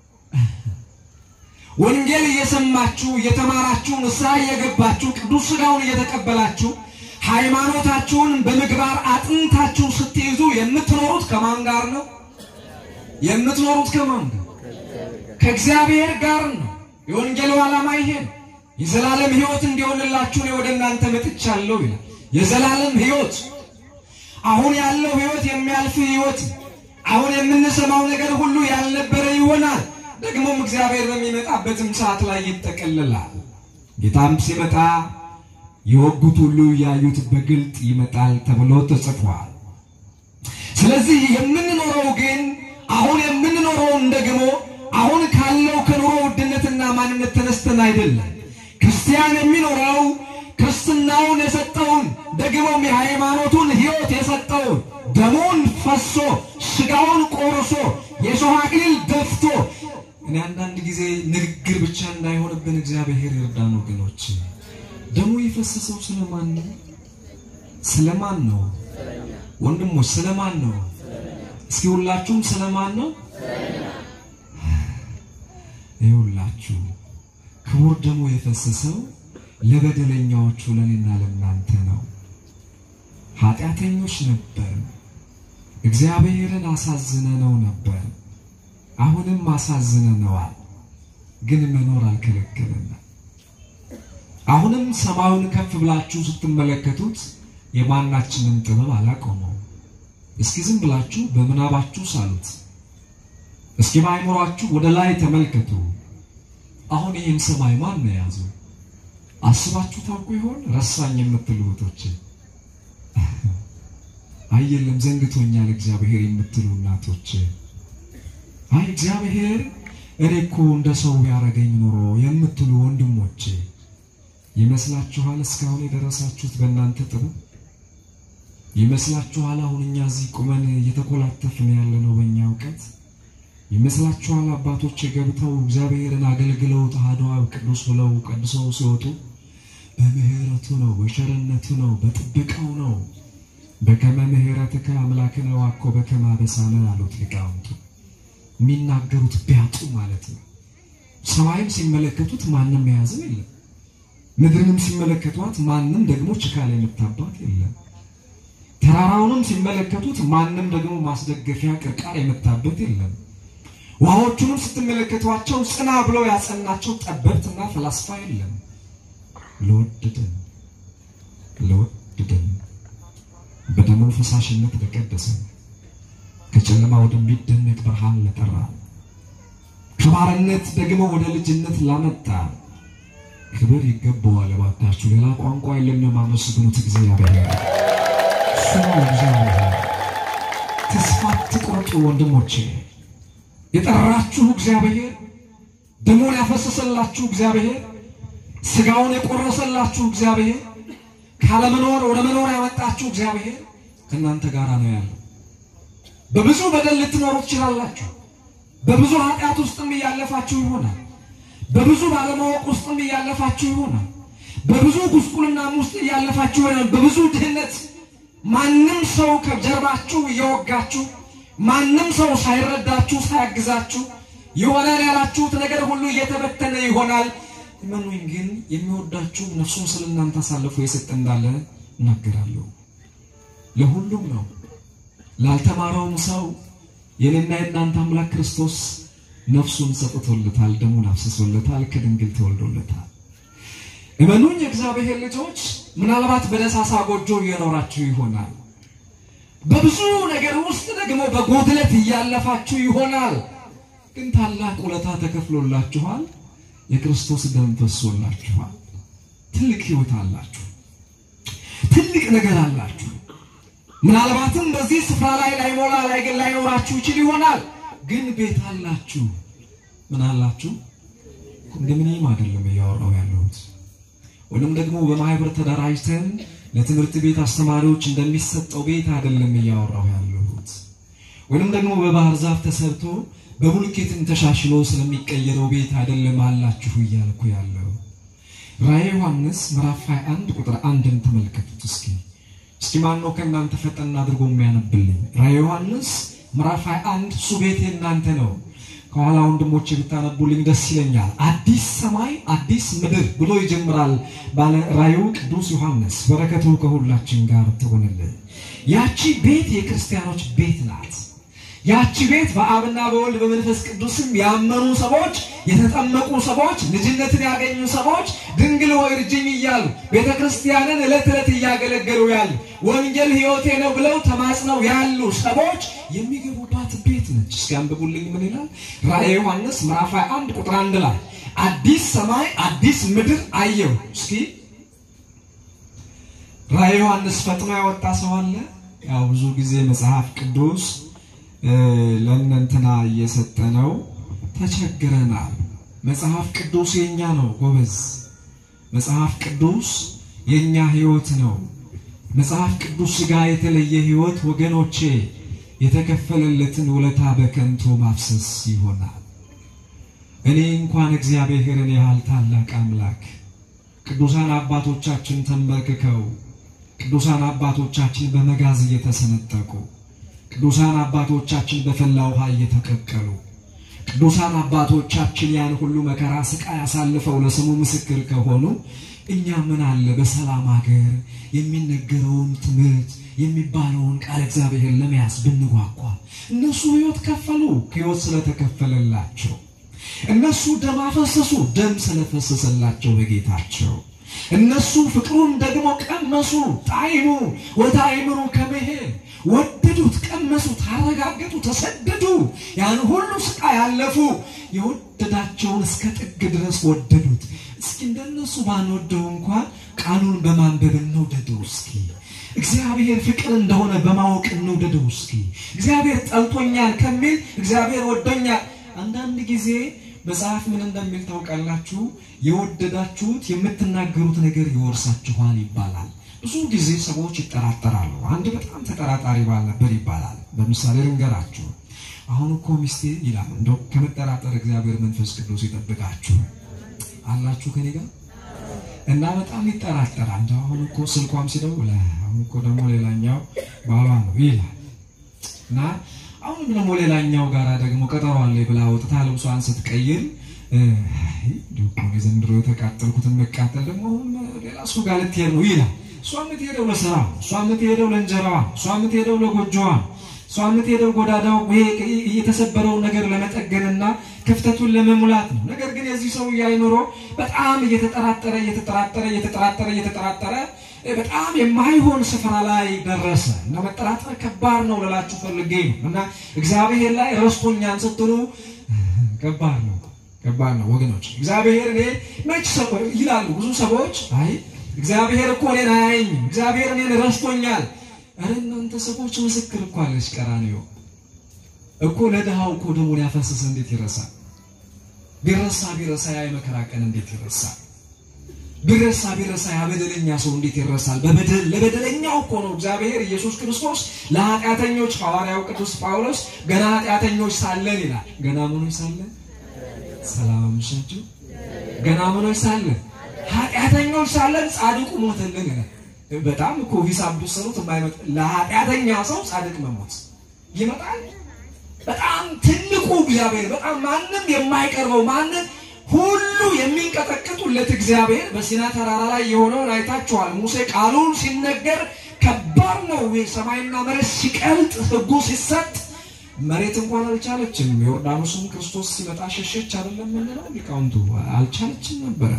ወንጌል እየሰማችሁ እየተማራችሁ ንስሐ እየገባችሁ ቅዱስ ሥጋውን እየተቀበላችሁ ሃይማኖታችሁን በምግባር አጥንታችሁ ስትይዙ የምትኖሩት ከማን ጋር ነው? የምትኖሩት ከማን ጋር? ከእግዚአብሔር ጋር ነው። የወንጌሉ ዓላማ ይሄ ነው። የዘላለም ሕይወት እንዲሆንላችሁ እኔ ወደ እናንተ መጥቻለሁ ይላል። የዘላለም ሕይወት አሁን ያለው ሕይወት የሚያልፍ ሕይወት አሁን የምንሰማው ነገር ሁሉ ያልነበረ ይሆናል። ደግሞም እግዚአብሔር በሚመጣበትም ሰዓት ላይ ይጠቀልላል። ጌታም ሲመጣ የወጉት ሁሉ ያዩት በግልጥ ይመጣል ተብሎ ተጽፏል። ስለዚህ የምንኖረው ግን አሁን የምንኖረውን ደግሞ አሁን ካለው ከኑሮ ውድነትና ማንነት ተነስተን አይደለም። ክርስቲያን የሚኖረው ክርስትናውን የሰጠውን ደግሞም የሃይማኖቱን ሕይወት የሰጠውን ደሙን ፈሶ ስጋውን ቆርሶ የሾህ አክሊል ደፍቶ እኔ አንዳንድ ጊዜ ንግግር ብቻ እንዳይሆንብን እግዚአብሔር ይርዳን ወገኖች። ደሙ የፈሰሰው ስለማን ነው? ስለማን ነው? ወንድሞች ስለማን ነው? እስኪ ሁላችሁም ስለማን ነው? ይሁላችሁ ክቡር ደሙ የፈሰሰው ለበደለኛዎቹ ለኔና ለእናንተ ነው። ኃጢአተኞች ነበር፣ እግዚአብሔርን አሳዝነነው ነበር። አሁንም አሳዝነነዋል፣ ግን መኖር አልከለከለንም። አሁንም ሰማዩን ከፍ ብላችሁ ስትመለከቱት የማናችንን ጥበብ አላቆመው። እስኪ ዝም ብላችሁ በምናባችሁ ሳሉት። እስኪ በአይምሯችሁ ወደ ላይ ተመልከቱ። አሁን ይህን ሰማይ ማን ነው የያዘው? አስባችሁ ታውቁ ይሆን? ረሳኝ የምትሉ እህቶች፣ አይ የለም ዘንግቶኛል እግዚአብሔር የምትሉ እናቶች፣ አይ እግዚአብሔር እኔ እኮ እንደ ሰው ቢያደርገኝ ኖሮ የምትሉ ወንድሞች ይመስላችኋል? እስካሁን የደረሳችሁት በእናንተ ጥበብ ይመስላችኋል? አሁን እኛ እዚህ ቁመን እየተኮላተፍን ያለነው በእኛ እውቀት ይመስላችኋል? አባቶች ገብተው እግዚአብሔርን አገልግለው ተዋሕዶ አብ ቅዱስ ብለው ቀድሰው ሲወጡ በምህረቱ ነው፣ በቸርነቱ ነው፣ በጥበቃው ነው። በከመ ምህረትከ አምላክነ ዋኮ በከመ አበሳነ አሉት ሊቃውንቱ። የሚናገሩት ቢያጡ ማለት ነው። ሰማይም ሲመለከቱት ማንም የያዘው የለም። ምድርንም ሲመለከቷት ማንም ደግሞ ችካል የምታባት የለም። ተራራውንም ሲመለከቱት ማንም ደግሞ ማስደገፊያ ቅርቃር የመታበት የለም። ውሃዎቹንም ስትመለከቷቸው ጽና ብለው ያጸናቸው ጠበብትና ፈላስፋ የለም። ለወደደን ለወደደን በደሙ ፈሳሽነት ለቀደሰን ከጨለማ ወደሚደነቅ ብርሃን ለጠራ ከባርነት ደግሞ ወደ ልጅነት ላመጣ ክብር ይገባዋል። እባካችሁ ሌላ ቋንቋ የለም የማመስግኑት እግዚአብሔር እሱ ነው። እግዚአብሔር ተስፋ አትቁረጡ ወንድሞቼ። የጠራችሁ እግዚአብሔር፣ ደሙን ያፈሰሰላችሁ እግዚአብሔር፣ ስጋውን የቆረሰላችሁ እግዚአብሔር፣ ካለመኖር ወደ መኖር ያመጣችሁ እግዚአብሔር ከእናንተ ጋር ነው ያለው። በብዙ በደል ልትኖሩ ትችላላችሁ። በብዙ ኃጢአት ውስጥም እያለፋችሁ ይሆናል። በብዙ ባለማወቅ ውስጥም እያለፋችሁ ይሆናል። በብዙ ጉስቁልናም ውስጥ እያለፋችሁ ይሆናል። በብዙ ድህነት ማንም ሰው ከጀርባችሁ እየወጋችሁ ማንም ሰው ሳይረዳችሁ ሳያግዛችሁ ይሆናል ያላችሁት ነገር ሁሉ እየተበተነ ይሆናል። እመኑኝ ግን የሚወዳችሁ ነፍሱን ስለ እናንተ አሳልፎ የሰጠ እንዳለ እናገራለሁ። ለሁሉም ነው። ላልተማረውም ሰው የኔና የእናንተ አምላክ ክርስቶስ ነፍሱን ሰጥቶለታል፣ ደሙን አፍስሶለታል፣ ከድንግል ተወልዶለታል። እመኑኝ የእግዚአብሔር ልጆች ምናልባት በደሳሳ ጎጆ እየኖራችሁ ይሆናል። በብዙ ነገር ውስጥ ደግሞ በጎድለት እያለፋችሁ ይሆናል። ግን ታላቅ ውለታ ተከፍሎላችኋል። የክርስቶስ ደም ፈሶላችኋል። ትልቅ ሕይወት አላችሁ። ትልቅ ነገር አላችሁ። ምናልባትም በዚህ ስፍራ ላይ ላይሞላ ላይ ግን ላይኖራችሁ ይችል ይሆናል። ግን ቤት አላችሁ። ምን አላችሁ? ኮንዶሚኒየም አይደለም እያወራው ያለሁት ወይም ደግሞ በማህበር ተደራጅተን ለትምህርት ቤት አስተማሪዎች እንደሚሰጠው ቤት አይደለም እያወራሁ ያለሁት። ወይንም ደግሞ በባህር ዛፍ ተሰርቶ በቡልኬትን ተሻሽሎ ስለሚቀየረው ቤት አይደለም አላችሁ እያልኩ ያለው። ራዕየ ዮሐንስ ምዕራፍ 21 ቁጥር አንድን ተመልከቱት እስኪ። እስኪ ማን ነው ከእናንተ ፈጠን አድርጎ የሚያነብልኝ? ራዕየ ዮሐንስ ምዕራፍ 21 እሱ ቤት የእናንተ ነው። ከኋላ ወንድሞቼ ብታነቡልኝ ደስ ይለኛል። አዲስ ሰማይ አዲስ ምድር ብሎ ይጀምራል ባለ ራእዩ ቅዱስ ዮሐንስ። በረከቱ ከሁላችን ጋር ትሆንልን። ያቺ ቤት የክርስቲያኖች ቤት ናት። ያቺ ቤት በአብና በወልድ በመንፈስ ቅዱስም ያመኑ ሰዎች፣ የተጠመቁ ሰዎች፣ ልጅነትን ያገኙ ሰዎች ድንግል ሆይ እርጅኝ እያሉ ቤተ ክርስቲያንን ዕለት ዕለት እያገለገሉ ያሉ ወንጌል ሕይወቴ ነው ብለው ተማጽነው ያሉ ሰዎች የሚገቡባት ቤት ነች። እስኪ አንብቡልኝ ምን ይላል? ራእየ ዮሐንስ ምዕራፍ 21 ቁጥር አንድ ላይ አዲስ ሰማይ አዲስ ምድር አየሁ። እስኪ ራእየ ዮሐንስ ፈጥኖ ያወጣ ሰው አለ? ያው ብዙ ጊዜ መጽሐፍ ቅዱስ ለእነንትና እየሰጠ ነው። ተቸግረናል። መጽሐፍ ቅዱስ የኛ ነው ጎበዝ። መጽሐፍ ቅዱስ የኛ ሕይወት ነው። መጽሐፍ ቅዱስ ጋር የተለየ ሕይወት ወገኖቼ የተከፈለለትን ውለታ በከንቱ ማፍሰስ ይሆናል። እኔ እንኳን እግዚአብሔርን ያህል ታላቅ አምላክ ቅዱሳን አባቶቻችን ተንበርክከው ቅዱሳን አባቶቻችን በመጋዝ እየተሰነጠቁ ቅዱሳን አባቶቻችን በፈላ ውሃ እየተቀቀሉ ቅዱሳን አባቶቻችን ያን ሁሉ መከራ ስቃይ አሳልፈው ለስሙ ምስክር ከሆኑ እኛ ምን አለ በሰላም ሀገር የሚነገረውን ትምህርት የሚባለውን ቃል እግዚአብሔር ለመያዝ ብንጓጓ። እነሱ ሕይወት ከፈሉ፣ ሕይወት ስለተከፈለላቸው። እነሱ ደም አፈሰሱ፣ ደም ስለፈሰሰላቸው በጌታቸው። እነሱ ፍቅሩን ደግሞ ቀመሱ፣ ጣዕሙ ወደ አእምሮ ከመሄድ ወደዱት፣ ቀመሱት፣ አረጋገጡ፣ ተሰደዱ። ያን ሁሉ ስቃይ ያለፉ የወደዳቸውን እስከ ጥግ ድረስ ወደዱት። እስኪ እንደነሱ ባንወደው እንኳን ቃሉን በማንበብ እንውደደው እስኪ እግዚአብሔር ፍቅር እንደሆነ በማወቅ እንውደደው እስኪ እግዚአብሔር ጠልቶኛል ከሚል እግዚአብሔር ወዶኛል። አንዳንድ ጊዜ መጽሐፍ ምን እንደሚል ታውቃላችሁ? የወደዳችሁት የምትናገሩት ነገር ይወርሳችኋል ይባላል። ብዙ ጊዜ ሰዎች ይጠራጠራሉ። አንድ በጣም ተጠራጣሪ ባል ነበር ይባላል። በምሳሌ ልንገራችሁ። አሁን እኮ ሚስቴ ይላል። እንደው ከመጠራጠር እግዚአብሔር መንፈስ ቅዱስ ይጠብቃችሁ። አላችሁ ከኔ ጋር እና በጣም ይጠራጠራል። እንደው አሁን እኮ ስልኳም ሲደውል አሁን እኮ ደግሞ ሌላኛው ባሏ ነው ይላል እና አሁንም ደግሞ ሌላኛው ጋራ ደግሞ ቀጠሮ አለኝ ብላ ወጥታ ልብሷን ስትቀይር ዘንድሮ የተቃጠልኩትን መቃጠል ደግሞ ሌላ እሱ ጋር ልትሄድ ነው ይላል። እሷ የምትሄደው ለስራ፣ እሷ የምትሄደው ለእንጀራዋ፣ እሷ የምትሄደው ለጎጆዋ፣ እሷ የምትሄደው ጎዳዳው የተሰበረውን ነገር ለመጠገንና ክፍተቱን ለመሙላት ነው። ነገር ግን የዚህ ሰው አይምሮ በጣም እየተጠራጠረ እየተጠራጠረ እየተጠራጠረ እየተጠራጠረ በጣም የማይሆን ስፍራ ላይ ደረሰ እና መጠራጠር ከባድ ነው ልላችሁ ፈልጌ ነው። እና እግዚአብሔር ላይ ረስቶኛን ስትሉ ከባድ ነው፣ ከባድ ነው ወገኖች። እግዚአብሔር እኔ መች ይላሉ ብዙ ሰዎች፣ አይ እግዚአብሔር እኮ እኔን አያየኝም፣ እግዚአብሔር እኔን ረስቶኛል። ኧረ እናንተ ሰዎች ምስክር እኮ አለች ቀራንዮ እኮ ለድሃው እኮ ደሙን ያፈሰሰ እንዴት ይረሳል? ቢረሳ ቢረሳ ያ የመከራ ቀን እንዴት ይረሳል? ቢረሳ ቢረሳ ያ በደለኛ ሰው እንዴት ይረሳል? በበደል ለበደለኛው እኮ ነው እግዚአብሔር ኢየሱስ ክርስቶስ ለኃጢአተኞች ሐዋርያው ቅዱስ ጳውሎስ ገና ኃጢአተኞች ሳለን ይላል። ገና ምኖች ሳለን ሰላም አመሻችሁ። ገና ምኖች ሳለን ኃጢአተኞች ሳለን ጻድቁ ሞተልን ይላል። በጣም እኮ ሂሳብ ብትሰሩት የማይመጣ ለኃጢአተኛ ሰው ጻድቅ መሞት ይመጣል። በጣም ትልቁ እግዚአብሔር በጣም ማንም የማይቀርበው ማንም ሁሉ የሚንቀጠቅጡለት እግዚአብሔር በሲና ተራራ ላይ የሆነውን አይታችኋል። ሙሴ ቃሉን ሲነገር ከባድ ነው። ሰማይና መሬት ሲቀልጥ ሕጉ ሲሰጥ መሬት እንኳን አልቻለችም። ዮርዳኖስም ክርስቶስ ሲመጣ ሸሸች አይደለም የምንለው ሊቃውንቱ አልቻለችም ነበረ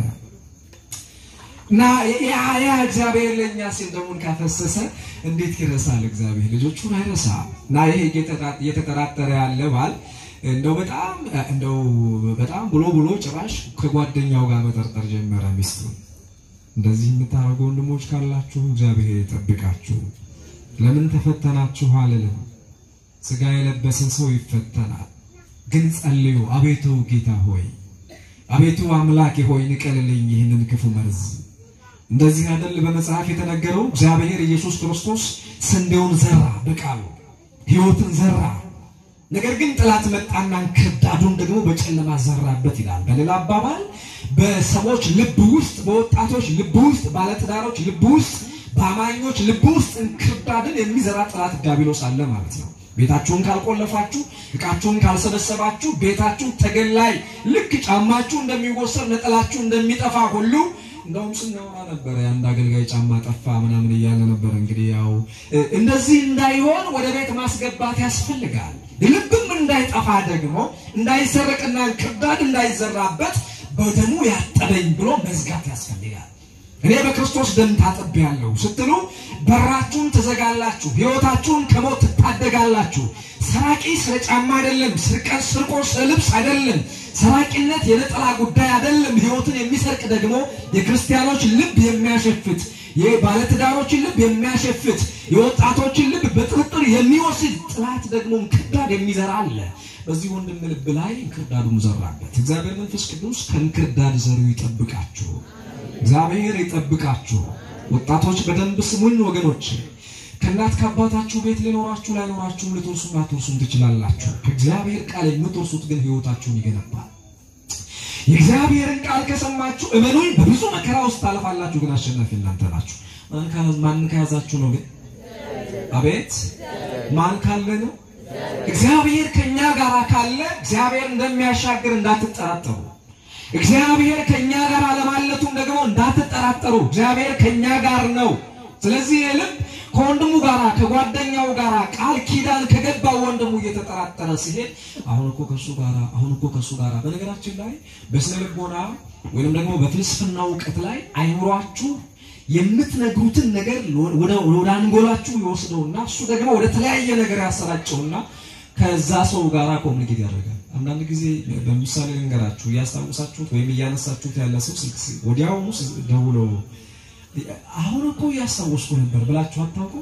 እና ያ ያ እግዚአብሔር ለእኛ ሲል ደሙን ካፈሰሰ እንዴት ይረሳል? እግዚአብሔር ልጆቹን አይረሳ እና ይሄ እየተጠራጠረ ያለ ባል እንደው በጣም እንደው በጣም ብሎ ብሎ ጭራሽ ከጓደኛው ጋር መጠርጠር ጀመረ ሚስቱን። እንደዚህ የምታደርጉ ወንድሞች ካላችሁ እግዚአብሔር ይጠብቃችሁ። ለምን ተፈተናችሁ አልልም። ስጋ የለበሰ ሰው ይፈተናል። ግን ጸልዩ። አቤቱ ጌታ ሆይ፣ አቤቱ አምላኬ ሆይ ንቀልልኝ ይህንን ክፉ መርዝ። እንደዚህ አይደል በመጽሐፍ የተነገረው? እግዚአብሔር ኢየሱስ ክርስቶስ ስንዴውን ዘራ፣ በቃሉ ሕይወትን ዘራ። ነገር ግን ጠላት መጣና እንክርዳዱን ደግሞ በጨለማ ዘራበት ይላል። በሌላ አባባል በሰዎች ልብ ውስጥ፣ በወጣቶች ልብ ውስጥ፣ ባለትዳሮች ልብ ውስጥ፣ በአማኞች ልብ ውስጥ እንክርዳድን የሚዘራ ጠላት ዲያብሎስ አለ ማለት ነው። ቤታችሁን ካልቆለፋችሁ፣ እቃችሁን ካልሰበሰባችሁ፣ ቤታችሁ ተገላይ ልክ ጫማችሁ እንደሚወሰድ ነጠላችሁ እንደሚጠፋ ሁሉ እንደውም ስናወራ ነበረ የአንድ አገልጋይ ጫማ ጠፋ ምናምን እያለ ነበር። እንግዲህ ያው እንደዚህ እንዳይሆን ወደ ቤት ማስገባት ያስፈልጋል። ልብም እንዳይጠፋ ደግሞ እንዳይሰረቅና ክርዳድ እንዳይዘራበት በደሙ ያጠበኝ ብሎ መዝጋት ያስፈልጋል። እኔ በክርስቶስ ደም ታጥቤያለሁ ስትሉ በራችሁን ትዘጋላችሁ፣ ሕይወታችሁን ከሞት ትታደጋላችሁ። ሰራቂ ስለ ጫማ አይደለም፣ ስርቀት ስርቆ ስለ ልብስ አይደለም። ሰራቂነት የነጠላ ጉዳይ አይደለም። ሕይወትን የሚሰርቅ ደግሞ የክርስቲያኖች ልብ የሚያሸፍት የባለትዳሮችን ልብ የሚያሸፍት የወጣቶችን ልብ በጥርጥር የሚወስድ ጥላት ደግሞ እንክርዳድ የሚዘራ አለ። በዚህ ወንድም ልብ ላይ እንክርዳዱን ዘራበት። እግዚአብሔር መንፈስ ቅዱስ ከእንክርዳድ ዘሩ ይጠብቃችሁ። እግዚአብሔር ይጠብቃችሁ። ወጣቶች በደንብ ስሙኝ ወገኖች። ከእናት ከአባታችሁ ቤት ሊኖራችሁ ላይኖራችሁም ልትወርሱም ላትወርሱም ትችላላችሁ። ከእግዚአብሔር ቃል የምትወርሱት ግን ሕይወታችሁን ይገነባል። የእግዚአብሔርን ቃል ከሰማችሁ እመኑኝ፣ በብዙ መከራ ውስጥ ታልፋላችሁ፣ ግን አሸናፊ እናንተ ናችሁ። ማን ከያዛችሁ ነው ግን? አቤት ማን ካለ ነው? እግዚአብሔር ከኛ ጋር ካለ እግዚአብሔር እንደሚያሻግር እንዳትጠራጠሩ። እግዚአብሔር ከኛ ጋር ለማለቱም ደግሞ እንዳትጠራጠሩ። እግዚአብሔር ከኛ ጋር ነው። ስለዚህ ልብ ከወንድሙ ጋር ከጓደኛው ጋር ቃል ኪዳን ከገባው ወንድሙ እየተጠራጠረ ሲሄድ አሁን እኮ ከሱ ጋር አሁን እኮ ከሱ ጋር በነገራችን ላይ በስነ ልቦና ወይንም ደግሞ በፍልስፍና እውቀት ላይ አይምሯችሁ የምትነግሩትን ነገር ወደ አንጎላችሁ ይወስደውና እሱ ደግሞ ወደ ተለያየ ነገር ያሰራጨውና ከዛ ሰው ጋር ኮሚኒኬት ያደርጋል። አንዳንድ ጊዜ በምሳሌ ልንገራችሁ፣ እያስታውሳችሁት ወይም እያነሳችሁት ያለ ሰው ስልክ ወዲያውኑ ደውሎ አሁን እኮ እያስታወስኩ ነበር ብላችሁ አታውቁ?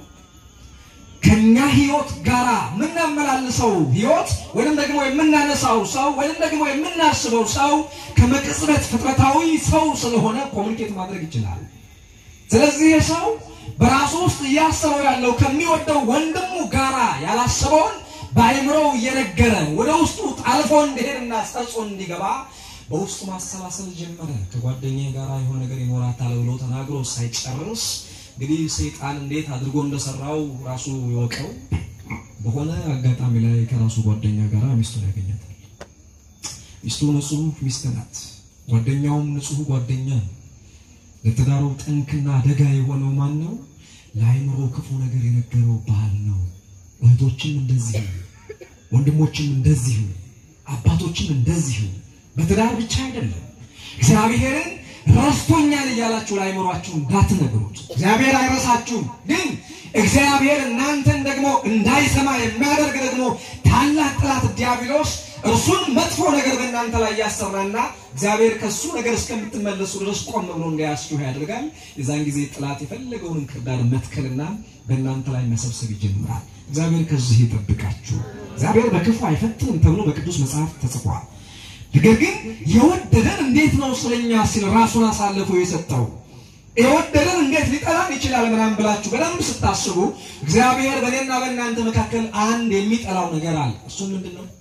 ከኛ ህይወት ጋራ የምናመላልሰው ህይወት ወይም ደግሞ የምናነሳው ሰው ወይም ደግሞ የምናስበው ሰው ከመቅጽበት ፍጥረታዊ ሰው ስለሆነ ኮሚኒኬት ማድረግ ይችላል። ስለዚህ ሰው በራሱ ውስጥ እያሰበው ያለው ከሚወደው ወንድሙ ጋራ ያላሰበውን በአይምሮው እየነገረ ወደ ውስጡ ጣልፎ እንዲሄድና ሰርጾ እንዲገባ በውስጡ ማሰላሰል ጀመረ። ከጓደኛ ጋር የሆነ ነገር ይኖራታል ብሎ ተናግሮ ሳይጨርስ እንግዲህ ሰይጣን እንዴት አድርጎ እንደሰራው ራሱ ይወቀው። በሆነ አጋጣሚ ላይ ከራሱ ጓደኛ ጋር ሚስቱን ያገኛታል። ሚስቱ ንጹሕ ሚስት ናት። ጓደኛውም ንጹሕ ጓደኛ ነው። ለትዳሩ ጠንክና አደጋ የሆነው ማን ነው? ለአይምሮ ክፉ ነገር የነገረው ባል ነው። እህቶችም እንደዚሁ፣ ወንድሞችም እንደዚሁ፣ አባቶችም እንደዚሁ። በትዳር ብቻ አይደለም። እግዚአብሔርን ረስቶኛል እያላችሁ ለአይምሯችሁ እንዳትነግሩት። እግዚአብሔር አይረሳችሁም፣ ግን እግዚአብሔር እናንተን ደግሞ እንዳይሰማ የሚያደርግ ደግሞ ታላቅ ጠላት ዲያብሎስ እርሱን መጥፎ ነገር በእናንተ ላይ ያሰራና እግዚአብሔር ከሱ ነገር እስከምትመለሱ ድረስ ቆም ብሎ እንዳያስችሁ ያደርጋል። የዛን ጊዜ ጠላት የፈለገውን እንክርዳድ መትከልና በእናንተ ላይ መሰብሰብ ይጀምራል። እግዚአብሔር ከዚህ ይጠብቃችሁ። እግዚአብሔር በክፉ አይፈትንም ተብሎ በቅዱስ መጽሐፍ ተጽፏል። ነገር ግን የወደደን እንዴት ነው ስለኛ ሲል ራሱን አሳልፎ የሰጠው? የወደደን እንዴት ሊጠላን ይችላል? ምናምን ብላችሁ በደንብ ስታስቡ እግዚአብሔር በእኔና በእናንተ መካከል አንድ የሚጠላው ነገር አለ። እሱ ምንድን ነው?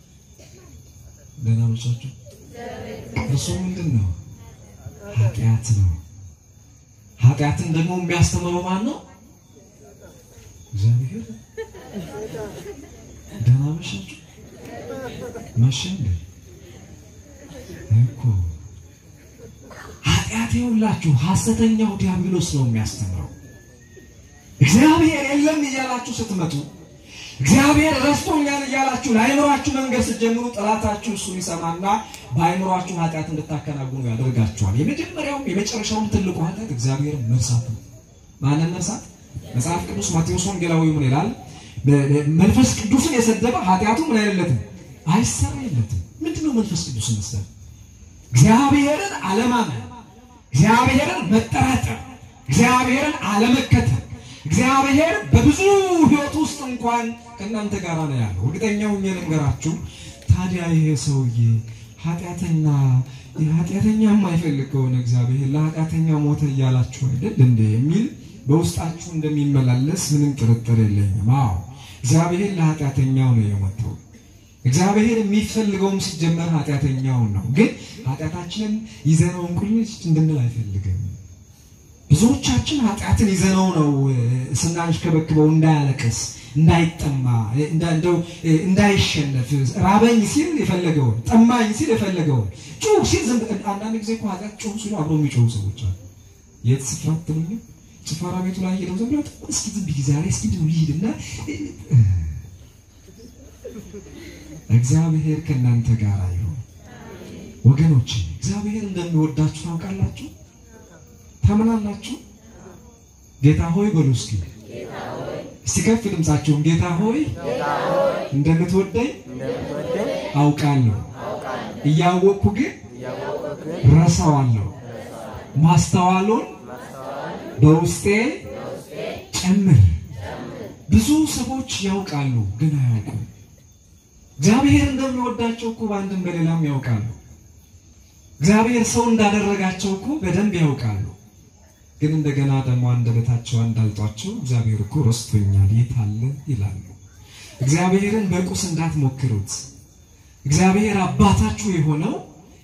ደህና መቻችሁ። እሱ ምንድን ነው? ኃጢአት ነው። ኃጢአትን ደግሞ የሚያስተምረው ማን ነው? እግዚአብሔር። ደህና መሻችሁ። መሸ እንዴ እኮ ኃጢአት የሁላችሁ ሐሰተኛው ዲያብሎስ ነው የሚያስተምረው። እግዚአብሔር የለም እያላችሁ ስትመጡ እግዚአብሔር ረስቶኛል እያላችሁ ለአይምሯችሁ መንገድ ስትጀምሩ ጠላታችሁ እሱን ይሰማና በአይምሯችሁ ኃጢአት እንድታከናውኑ ያደርጋችኋል። የመጀመሪያውም የመጨረሻውም ትልቁ ኃጢአት እግዚአብሔር መርሳት ነው። ማንን መርሳት? መጽሐፍ ቅዱስ ማቴዎስ ወንጌላዊ ምን ይላል? መንፈስ ቅዱስን የሰደበ ኃጢአቱ ምን አይለትም አይሰረይለትም። ምንድነው መንፈስ ቅዱስን መስደብ? እግዚአብሔርን አለማመን፣ እግዚአብሔርን መጠራጠር፣ እግዚአብሔርን አለመከተል እግዚአብሔር በብዙ ሕይወት ውስጥ እንኳን ከእናንተ ጋር ነው ያለው። እርግጠኛው ሆኜ ልንገራችሁ። ታዲያ ይሄ ሰውዬ ኃጢአተኛ ኃጢአተኛ የማይፈልግ ከሆነ እግዚአብሔር ለኃጢአተኛ ሞተ እያላችሁ አይደል እንደ የሚል በውስጣችሁ እንደሚመላለስ ምንም ጥርጥር የለኝም። አዎ እግዚአብሔር ለኃጢአተኛው ነው የሞተው። እግዚአብሔር የሚፈልገውም ሲጀመር ኃጢአተኛውን ነው። ግን ኃጢአታችንን ይዘነው እንቁልጭ እንድንል አይፈልግም። ብዙዎቻችን ኃጢአትን ይዘነው ነው ስናንሽከበክበው እንዳያለቅስ፣ እንዳይጠማ፣ እንደው እንዳይሸነፍ ራበኝ ሲል የፈለገውን ጠማኝ ሲል የፈለገውን ጩህ ሲል ዝም አንዳንድ ጊዜ እኮ ኃጢአት ጩህ ሲሉ አብሮ የሚጮሁ ሰዎች አሉ። የት ስፍራ ትሉኝ ጭፈራ ቤቱ ላይ ሄደው ዝም ብለው እስኪ ዝም ብዬ ዛሬ እስኪ ድን ልሂድና እግዚአብሔር ከእናንተ ጋር ይሁን። ወገኖች እግዚአብሔር እንደሚወዳችሁ ታውቃላችሁ። ታምናላችሁ? ጌታ ሆይ በሉ እስኪ እስቲ ከፍ ድምጻችሁን ጌታ ሆይ እንደምትወደኝ አውቃለሁ፣ እያወቅኩ ግን ረሳዋለሁ። ማስተዋሉን በውስጤ ጨምር። ብዙ ሰዎች ያውቃሉ ግን አያውቁም። እግዚአብሔር እንደሚወዳቸው እኮ በአንድም በሌላም ያውቃሉ። እግዚአብሔር ሰው እንዳደረጋቸው እኮ በደንብ ያውቃሉ። ግን እንደገና ደግሞ አንደበታቸው እንዳልጧቸው እግዚአብሔር እኮ ረስቶኛል የት አለ ይላሉ። እግዚአብሔርን በቁስ እንዳትሞክሩት። እግዚአብሔር አባታችሁ የሆነው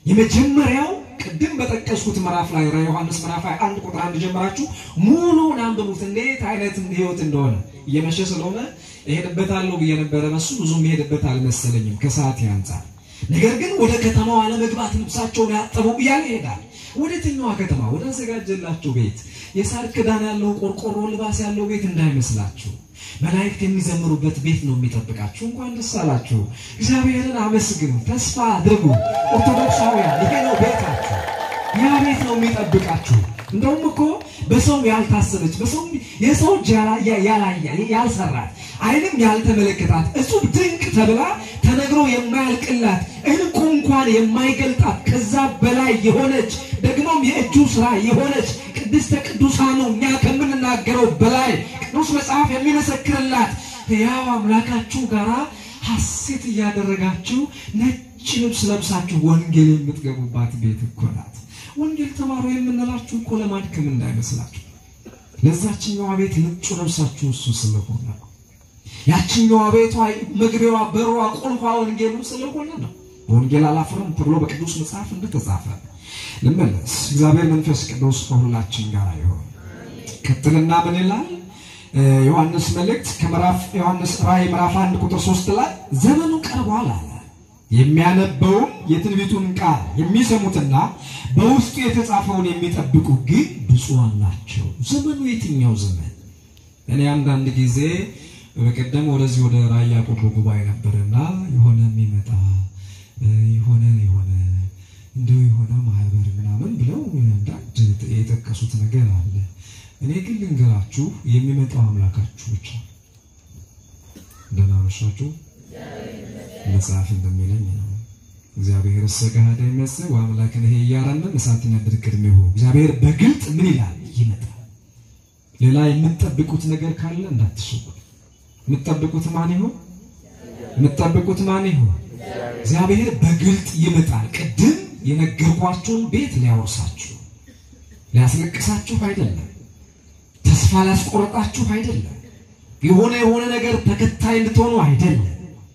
የመጀመሪያው ቅድም በጠቀስኩት ምዕራፍ ላይ ራ ዮሐንስ ምዕራፍ 21 ቁጥር አንድ ጀምራችሁ ሙሉውን አንብቡት፣ እንዴት አይነት ህይወት እንደሆነ። እየመሸ ስለሆነ እሄድበታለሁ ብዬ ነበረ፣ በሱ ብዙም እሄድበት አልመሰለኝም ከሰዓት አንጻር። ነገር ግን ወደ ከተማዋ ለመግባት ልብሳቸውን ያጠቡ እያለ ይሄዳል። ወደ የትኛዋ ከተማ? ወደ አዘጋጀላቸው ቤት፣ የሳር ክዳን ያለው ቆርቆሮ ልባስ ያለው ቤት እንዳይመስላችሁ መላእክት የሚዘምሩበት ቤት ነው የሚጠብቃችሁ። እንኳን ደስ አላችሁ። እግዚአብሔርን አመስግኑ፣ ተስፋ አድርጉ። ኦርቶዶክሳውያን ይሄ ነው ቤታችሁ። ያ ቤት ነው የሚጠብቃችሁ። እንደውም እኮ በሰው ያልታሰበች በሰው የሰው እጅ ያላያ ያልሰራት ዓይንም ያልተመለከታት እጹብ ድንቅ ተብላ ተነግሮ የማያልቅላት እንቁ እንኳን የማይገልጣት ከዛ በላይ የሆነች ደግሞም የእጁ ስራ የሆነች ቅድስተ ቅዱሳኑ እኛ ከምንናገረው በላይ ቅዱስ መጽሐፍ የሚመሰክርላት ያው አምላካችሁ ጋራ ሐሴት እያደረጋችሁ ነጭ ልብስ ለብሳችሁ ወንጌል የምትገቡባት ቤት እኮ ናት። ወንጌል ተማሩ የምንላችሁ እኮ ለማድከም እንዳይመስላችሁ። ለዛችኛዋ ቤት ነጩ ለብሳችሁ እሱ ስለሆነ ነው። ያችኛዋ ቤቷ መግቢያዋ፣ በሯ፣ ቁልፏ ወንጌሉ ስለሆነ ነው። በወንጌል አላፍርም ተብሎ በቅዱስ መጽሐፍ እንደተጻፈ ልመለስ። እግዚአብሔር መንፈስ ቅዱስ ከሁላችን ጋር ይሆን። ቀጥልና ምን ይላል? ዮሐንስ መልእክት ከምዕራፍ ዮሐንስ ራእይ ምዕራፍ አንድ ቁጥር ሶስት ላይ ዘመኑ ቀርቧል አለ። የሚያነበውም የትንቢቱን ቃል የሚሰሙትና በውስጡ የተጻፈውን የሚጠብቁ ግን ብፁዓን ናቸው። ዘመኑ የትኛው ዘመን? እኔ አንዳንድ ጊዜ በቀደም ወደዚህ ወደ ራያ ቆቦ ጉባኤ ነበርና የሆነ የሚመጣ የሆነ የሆነ እንደው የሆነ ማህበር ምናምን ብለው አንዳንድ የጠቀሱት ነገር አለ። እኔ ግን ልንገራችሁ የሚመጣው አምላካችሁ ብቻ። ደህና መሻችሁ። መጽሐፍ እንደሚለኝ ነው እግዚአብሔር ሰቀሃደ ይመስል ወአምላክን ይሄ እያራነን እሳት ነድር ቅድሜሁ እግዚአብሔር በግልጥ ምን ይላል ይመጣል። ሌላ የምትጠብቁት ነገር ካለ እንዳትሸጉ። የምትጠብቁት ማን ይሆን? የምትጠብቁት ማን ይሆን? እግዚአብሔር በግልጥ ይመጣል። ቅድም የነገርኳችሁን ቤት ሊያወርሳችሁ ሊያስለቅሳችሁ አይደለም። ተስፋ ሊያስቆርጣችሁ አይደለም። የሆነ የሆነ ነገር ተከታይ እንድትሆኑ አይደለም።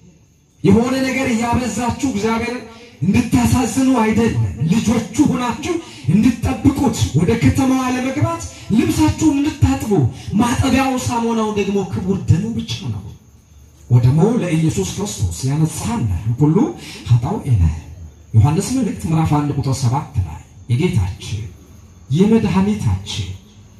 የሆነ ነገር እያበዛችሁ እግዚአብሔር እንድታሳዝኑ አይደለም። ልጆቹ ሆናችሁ እንድትጠብቁት ወደ ከተማዋ ለመግባት ልብሳችሁን እንድታጥቡ ማጠቢያው ሳሙናው ደግሞ ክቡር ደሙ ብቻ ነው። ወደሞ ለኢየሱስ ክርስቶስ ያነጻን ሁሉ ኃጣው ኤለ ዮሐንስ መልእክት ምዕራፍ 1 ቁጥር 7 ላይ የጌታችን የመድኃኒታችን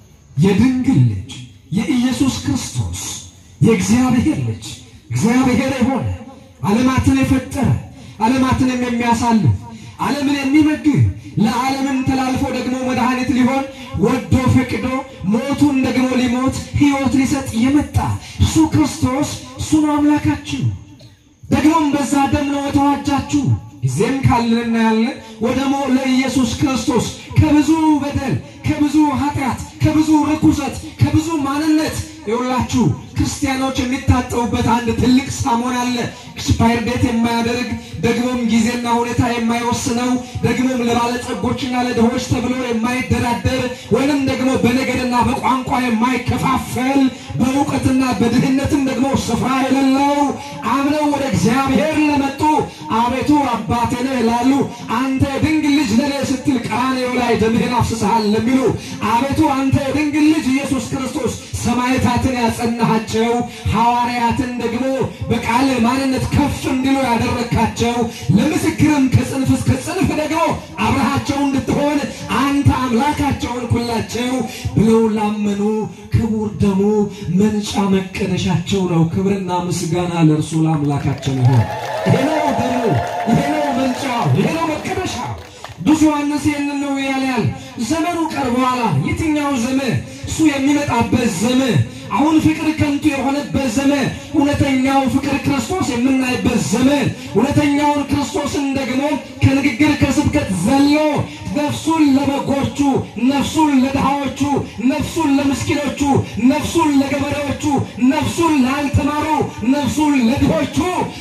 የድንግል ልጅ የኢየሱስ ክርስቶስ የእግዚአብሔር ልጅ እግዚአብሔር የሆነ ዓለማትን የፈጠረ ዓለማትንም የሚያሳልፍ ዓለምን የሚመግብ ለዓለምም ተላልፎ ደግሞ መድኃኒት ሊሆን ወዶ ፈቅዶ ሞቱን ደግሞ ሊሞት ሕይወት ሊሰጥ የመጣ እሱ ክርስቶስ እሱ ነው አምላካችሁ። ደግሞም በዛ ደም ነው የተዋጃችሁ። ጊዜም ካለንና ያለን ወደ ሞ ለኢየሱስ ክርስቶስ ከብዙ በደል ከብዙ ኃጢአት ከብዙ ርኩሰት ከብዙ ማንነት የሁላችሁ ክርስቲያኖች የሚታጠቡበት አንድ ትልቅ ሳሙና አለ። ኤክስፓየር ዴት የማያደርግ ደግሞም ጊዜና ሁኔታ የማይወስነው ደግሞም ለባለጸጎችና ለድሆች ተብሎ የማይደራደር ወይንም ደግሞ በነገድና በቋንቋ የማይከፋፈል በእውቀትና በድህነትም ደግሞ ስፍራ የሌለው አምነው ወደ እግዚአብሔር ለመጡ አቤቱ አባቴ ነህ ላሉ አንተ የድንግል ልጅ ለኔ ስትል ቀራንዮ ላይ ደምህን አፍስሰሃል ለሚሉ አቤቱ አንተ የድንግል ልጅ ኢየሱስ ክርስቶስ ሰማዕታትን ያጸናሃቸው ሐዋርያትን ደግሞ በቃል ማንነት ከፍ እንዲሉ ያደረግካቸው ለምስክርም ከጽንፍ እስከ ጽንፍ ደግሞ አብረሃቸው እንድትሆን አንተ አምላካቸውን ኩላቸው ብለው ላመኑ ክቡር ደሙ መንጫ መቀደሻቸው ነው። ክብርና ምስጋና ለእርሱ ለአምላካችን ይሆን። ይሄ ነው ደሙ፣ ይሄ ነው መንጫው፣ ይሄ ነው መቀደሻው። ብዙ ዮሐንስ ይህንን ነው ያላል። ዘመኑ ቀርቧል። የትኛው ዘመን? እሱ የሚመጣበት ዘመን። አሁን ፍቅር ከንቱ የሆነበት ዘመን፣ እውነተኛው ፍቅር ክርስቶስ የምናይበት ዘመን፣ እውነተኛውን ክርስቶስን ደግሞ ከንግግር ከስብከት ዘሎ ነፍሱን ለበጎቹ፣ ነፍሱን ለድሃዎቹ፣ ነፍሱን ለምስኪኖቹ፣ ነፍሱን ለገበሬዎቹ፣ ነፍሱን ላልተማሩ፣ ነፍሱን ለድሆቹ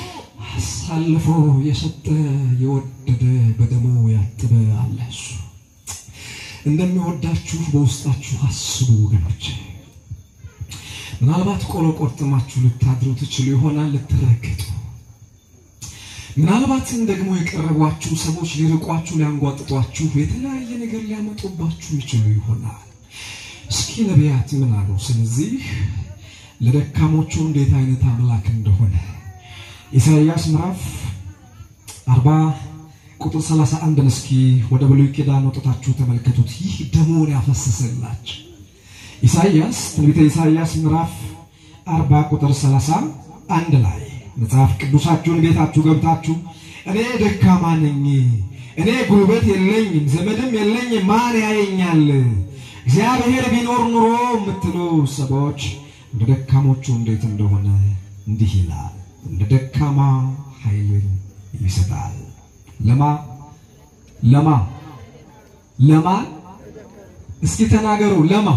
አሳልፎ የሰጠ የወደደ በደሙ ያጠበ አለ። እሱ እንደሚወዳችሁ በውስጣችሁ አስቡ ወገኖች። ምናልባት ቆሎ ቆርጥማችሁ ልታድሩ ትችሉ ይሆናል፣ ልትረገጡ። ምናልባትም ደግሞ የቀረቧችሁ ሰዎች ሊርቋችሁ፣ ሊያንጓጥጧችሁ፣ የተለያየ ነገር ሊያመጡባችሁ ይችሉ ይሆናል። እስኪ ነቢያት ምን አሉ? ስለዚህ ለደካሞቹ እንዴት አይነት አምላክ እንደሆነ ኢሳይያስ ምዕራፍ 40 ቁጥር 31 እስኪ ወደ ብሉይ ኪዳን ወጥታችሁ ተመልከቱት። ይህ ደሙን ያፈሰሰላችሁ ኢሳይያስ ትንቢተ ኢሳይያስ ምዕራፍ 40 ቁጥር 31 ላይ መጽሐፍ ቅዱሳችሁን ቤታችሁ ገብታችሁ እኔ ደካማ ነኝ፣ እኔ ጉልበት የለኝም፣ ዘመድም የለኝም፣ ማን ያየኛል? እግዚአብሔር ቢኖር ኑሮ የምትሉ ሰዎች እንደ ደካሞቹ እንዴት እንደሆነ እንዲህ ይላል፣ እንደ ደካማ ኃይልን ይሰጣል። ለማ ለማ ለማ እስኪ ተናገሩ። ለማ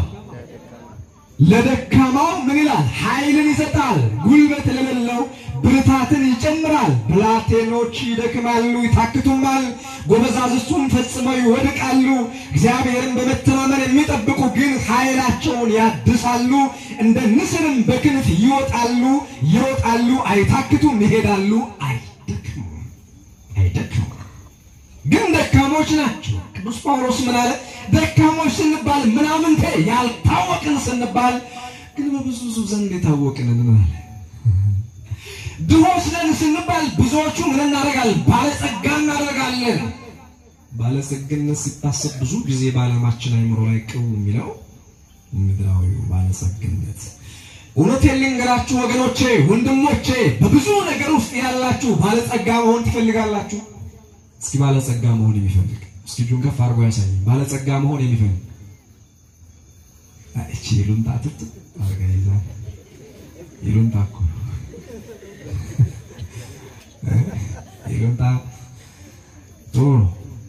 ለደካማው ምን ይላል? ኃይልን ይሰጣል። ጉልበት ለሌለው ብርታትን ይጨምራል። ብላቴኖች ይደክማሉ ይታክቱማል፣ ጎበዛዝቱም ፈጽመው ይወድቃሉ። እግዚአብሔርን በመተማመን የሚጠብቁ ግን ኃይላቸውን ያድሳሉ፣ እንደ ንስርም በክንፍ ይወጣሉ። ይሮጣሉ፣ አይታክቱም፣ ይሄዳሉ፣ አይደክሙም አይደክሙም። ግን ደካሞች ናቸው። ቅዱስ ጳውሎስ ምን አለ? ደካሞች ስንባል ምናምንቴ ያልታወቅን ስንባል ግን በብዙ ዘንድ የታወቅን እንላለን። ድሆች ነን ስንባል ብዙዎቹ ምን እናደርጋለን? ባለጸጋ እናደርጋለን። ባለጸግነት ሲታሰብ ብዙ ጊዜ በዓለማችን አይምሮ ላይ ቅው የሚለው ምድራዊው ባለጸግነት። እውነቴን ልንገራችሁ ወገኖቼ፣ ወንድሞቼ፣ በብዙ ነገር ውስጥ ያላችሁ ባለጸጋ መሆን ትፈልጋላችሁ? እስኪ ባለጸጋ መሆን የሚፈልግ እስኪ እጁን ከፍ አድርጎ ያሳየኝ። ባለጸጋ መሆን የሚፈልግ እቺ ይሉንታ ትት አርጋ ይዛ ይሉንታ እኮ ይሉንታ ጥሩ ነው።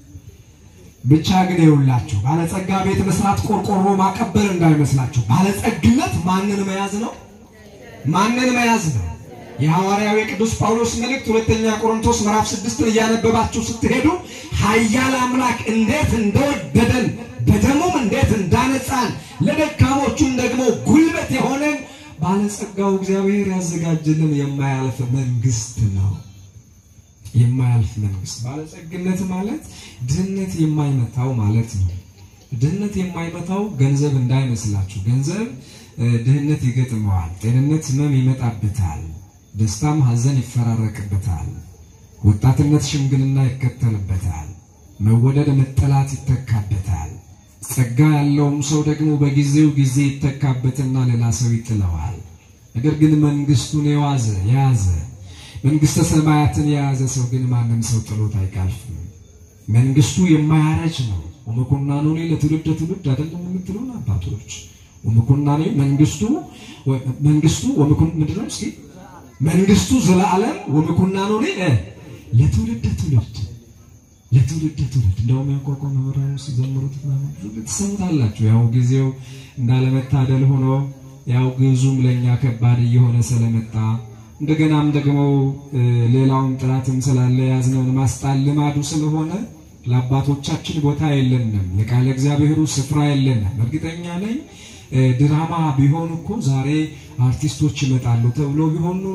ብቻ ግን ይውላችሁ ባለጸጋ ቤት መስራት ቆርቆሮ ማቀበር እንዳይመስላችሁ። ባለጸግነት ማንን መያዝ ነው? ማንን መያዝ ነው? የሐዋርያው የቅዱስ ጳውሎስ መልእክት ሁለተኛ ቆሮንቶስ ምዕራፍ ስድስትን እያነበባችሁ ስትሄዱ ኃያል አምላክ እንዴት እንደወደደን በደሙም እንዴት እንዳነጻን ለደካሞቹም ደግሞ ጉልበት የሆነን ባለጸጋው እግዚአብሔር ያዘጋጅልን የማያልፍ መንግስት ነው። የማያልፍ መንግስት። ባለጸግነት ማለት ድህነት የማይመታው ማለት ነው። ድህነት የማይመታው ገንዘብ እንዳይመስላችሁ። ገንዘብ ድህነት ይገጥመዋል። ጤንነት ህመም ይመጣበታል። ደስታም ሐዘን ይፈራረቅበታል። ወጣትነት ሽምግልና ይከተልበታል። መወደድ መጠላት ይተካበታል። ጸጋ ያለውም ሰው ደግሞ በጊዜው ጊዜ ይተካበትና ሌላ ሰው ይጥለዋል። ነገር ግን መንግስቱን የዋዘ የያዘ መንግስተ ሰማያትን የያዘ ሰው ግን ማንም ሰው ጥሎት አይቃልፍም። መንግስቱ የማያረጅ ነው። ወመኮናኑ ለትውልድ ትውልድ አይደለም የምትሉን አባቶች ወመኮናኑ መንግስቱ መንግስቱ ወመኮን ምንድነው? እስኪ መንግስቱ ዘላለም ወመኮናኑ ለትውልድ ትውልድ ለትውልድ ትውልድ እንደውም ያቋቋም መምህራኑ ሲዘምሩት ትሰሙታላችሁ። ያው ጊዜው እንዳለመታደል ሆኖ ያው ግዙም ለእኛ ከባድ እየሆነ ስለመጣ እንደገናም ደግሞ ሌላውን ጥራትም ስላለ ያዝነውን ማስጣል ልማዱ ስለሆነ ለአባቶቻችን ቦታ የለንም፣ ለቃለ እግዚአብሔሩ ስፍራ የለንም። እርግጠኛ ነኝ ድራማ ቢሆን እኮ ዛሬ አርቲስቶች ይመጣሉ ተብሎ ቢሆን ኑሮ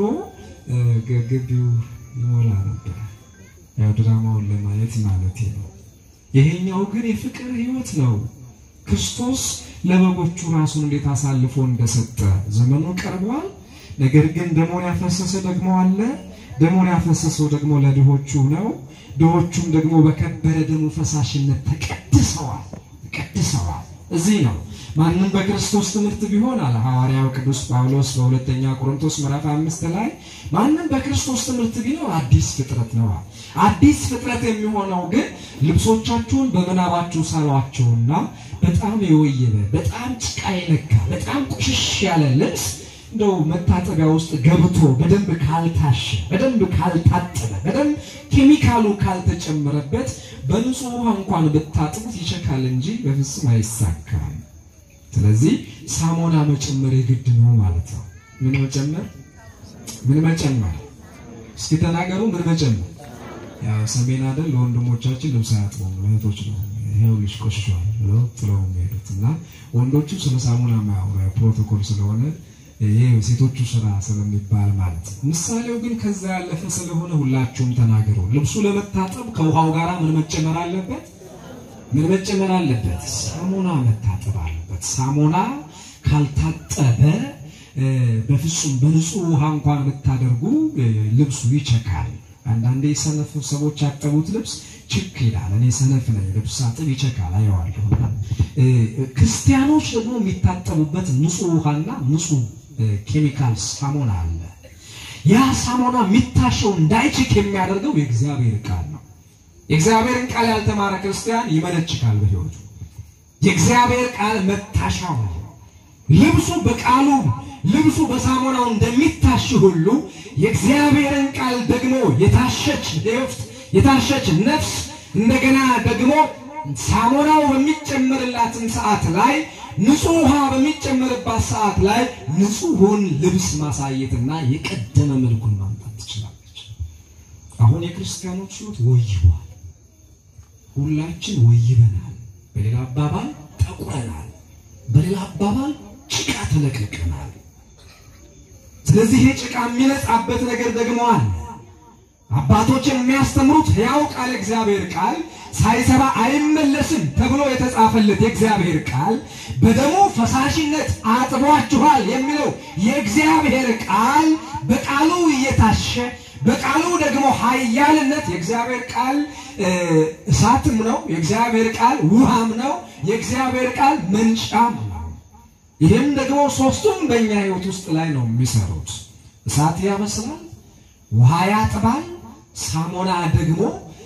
ግቢው ይሞላ ነበር። ያው ድራማውን ለማየት ማለት ነው። ይሄኛው ግን የፍቅር ህይወት ነው። ክርስቶስ ለበጎቹ ራሱን እንዴት አሳልፎ እንደሰጠ ዘመኑ ቀርቧል። ነገር ግን ደሞን ያፈሰሰ ደግሞ አለ። ደሞን ያፈሰሰው ደግሞ ለድሆቹ ነው። ድሆቹም ደግሞ በከበረ ደሙ ፈሳሽነት ተቀድሰዋል ተቀድሰዋል። እዚህ ነው ማንም በክርስቶስ ትምህርት ቢሆን አለ ሐዋርያው ቅዱስ ጳውሎስ በሁለተኛ ቆሮንቶስ ምዕራፍ አምስት ላይ ማንም በክርስቶስ ትምህርት ቢኖር አዲስ ፍጥረት ነው። አዲስ ፍጥረት የሚሆነው ግን ልብሶቻችሁን በምናባችሁ ሳሏቸውና በጣም የወየበ በጣም ጭቃ የነካ በጣም ቁሽሽ ያለ ልብስ እንደው መታጠቢያ ውስጥ ገብቶ በደንብ ካልታሸ በደንብ ካልታጠበ በደንብ ኬሚካሉ ካልተጨመረበት በንጹህ ውሃ እንኳን ብታጥቡት ይቸካል እንጂ በፍጹም አይሳካም። ስለዚህ ሳሙና መጨመር የግድ ነው ማለት ነው። ምን መጨመር? ምን መጨመር? እስኪ ተናገሩ። ምን መጨመር? ያው ሰሜን አይደል ለወንድሞቻችን ልብስ አያጥቡም፣ እህቶች ነው ይሄው ልጅ ቆሽሿል ብለው ጥለው የሚሄዱት እና ወንዶቹ ስለ ሳሙና ማያወሩ ፕሮቶኮል ስለሆነ ይሄ ሴቶቹ ስራ ስለሚባል ማለት ነው። ምሳሌው ግን ከዛ ያለፈ ስለሆነ ሁላችሁም ተናገሩ። ልብሱ ለመታጠብ ከውሃው ጋር ምን መጨመር አለበት? ምን መጨመር አለበት? ሳሙና መታጠብ አለበት። ሳሙና ካልታጠበ በፍጹም በንጹህ ውሃ እንኳን ብታደርጉ ልብሱ ይቸካል። አንዳንዴ የሰነፍ ሰዎች ያጠቡት ልብስ ችክ ይላል። እኔ ሰነፍ ነኝ፣ ልብስ አጥብ ይቸካል፣ አየዋለሁ። ክርስቲያኖች ደግሞ የሚታጠቡበት ንጹህ ውሃና ንጹህ ኬሚካል ሳሙና አለ። ያ ሳሙና የሚታሸው እንዳይችክ የሚያደርገው የእግዚአብሔር ቃል ነው። የእግዚአብሔርን ቃል ያልተማረ ክርስቲያን ይመነችካል በሕይወቱ። የእግዚአብሔር ቃል መታሻው ነው። ልብሱ በቃሉ ልብሱ በሳሙናው እንደሚታሽ ሁሉ የእግዚአብሔርን ቃል ደግሞ የታሸች ሕይወት የታሸች ነፍስ እንደገና ደግሞ ሳሙናው በሚጨመርላትን ሰዓት ላይ ንጹህ ውሃ በሚጨመርባት ሰዓት ላይ ንጹሑን ልብስ ማሳየትና የቀደመ መልኩን ማምጣት ትችላለች። አሁን የክርስቲያኖች ሕይወት ወይቧል። ሁላችን ወይበናል። በሌላ አባባል ጠቁረናል። በሌላ አባባል ጭቃ ተለቅልቀናል። ስለዚህ ይህ ጭቃ የሚነጻበት ነገር ደግሞ አለ። አባቶች የሚያስተምሩት ሕያው ቃል እግዚአብሔር ቃል ሳይሰራ አይመለስም ተብሎ የተጻፈለት የእግዚአብሔር ቃል በደሙ ፈሳሽነት አጥቧችኋል የሚለው የእግዚአብሔር ቃል በቃሉ እየታሸ በቃሉ ደግሞ ኃያልነት የእግዚአብሔር ቃል እሳትም ነው። የእግዚአብሔር ቃል ውሃም ነው። የእግዚአብሔር ቃል መንጫም ነው። ይህም ደግሞ ሶስቱም በእኛ ሕይወት ውስጥ ላይ ነው የሚሰሩት። እሳት ያበስላል፣ ውሃ ያጥባል፣ ሳሙና ደግሞ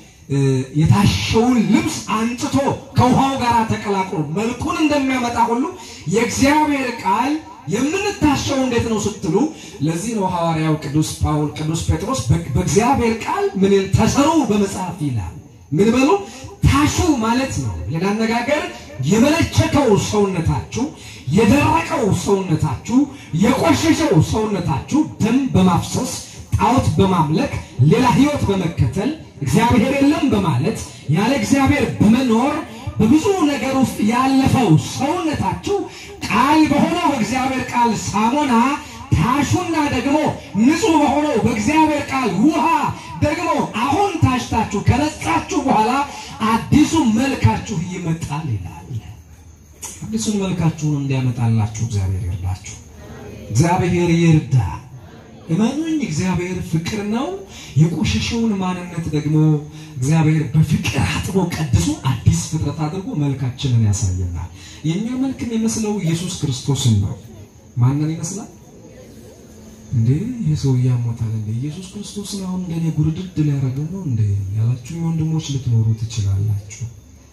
የታሸውን ልብስ አንጥቶ ከውሃው ጋር ተቀላቅሎ መልኩን እንደሚያመጣ ሁሉ የእግዚአብሔር ቃል የምንታሸው እንዴት ነው ስትሉ፣ ለዚህ ነው ሐዋርያው ቅዱስ ጳውል ቅዱስ ጴጥሮስ በእግዚአብሔር ቃል ምን ተሰሩ በመጽሐፍ ይላል። ምን በሉ ታሹ ማለት ነው። ሌላ አነጋገር የመለቸከው ሰውነታችሁ፣ የደረቀው ሰውነታችሁ፣ የቆሸሸው ሰውነታችሁ ደም በማፍሰስ ጣዖት በማምለክ ሌላ ሕይወት በመከተል እግዚአብሔር የለም በማለት ያለ እግዚአብሔር በመኖር በብዙ ነገር ውስጥ ያለፈው ሰውነታችሁ ቃል በሆነው በእግዚአብሔር ቃል ሳሙና ታሹና ደግሞ ንጹሕ በሆነው በእግዚአብሔር ቃል ውሃ ደግሞ አሁን ታሽታችሁ ከነጻችሁ በኋላ አዲሱ መልካችሁ ይመጣል ይላል። አዲሱን መልካችሁን እንዲያመጣላችሁ እግዚአብሔር ይርዳችሁ። እግዚአብሔር ይርዳ። እመኑኝ፣ እግዚአብሔር ፍቅር ነው። የቆሸሸውን ማንነት ደግሞ እግዚአብሔር በፍቅር አጥቦ ቀድሶ አዲስ ፍጥረት አድርጎ መልካችንን ያሳየናል። የእኛ መልክ የሚመስለው ኢየሱስ ክርስቶስን ነው። ማንን ይመስላል እንዴ? ይህ ሰው እያሞታል እንዴ? ኢየሱስ ክርስቶስን አሁን እንደኔ ጉርድድ ሊያደርገው ነው እንዴ ያላችሁ ወንድሞች ልትኖሩ ትችላላችሁ።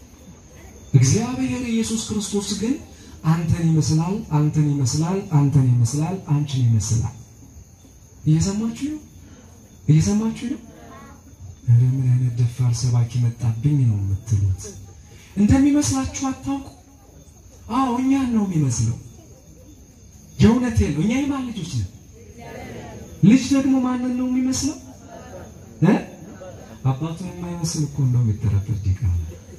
እግዚአብሔር ኢየሱስ ክርስቶስ ግን አንተን ይመስላል፣ አንተን ይመስላል፣ አንተን ይመስላል፣ አንቺን ይመስላል። እየሰማችሁ ነው? እየሰማችሁ ነው? ኧረ ምን አይነት ደፋር ሰባኪ መጣብኝ ነው የምትሉት። እንደሚመስላችሁ አታውቁ። አዎ እኛን ነው የሚመስለው። የእውነቴ ነው። እኛ የማን ልጆች ነን? ልጅ ደግሞ ማንን ነው የሚመስለው? እ አባቱን የማይመስል እኮ እንደው የሚጠረጠር ዲቃላ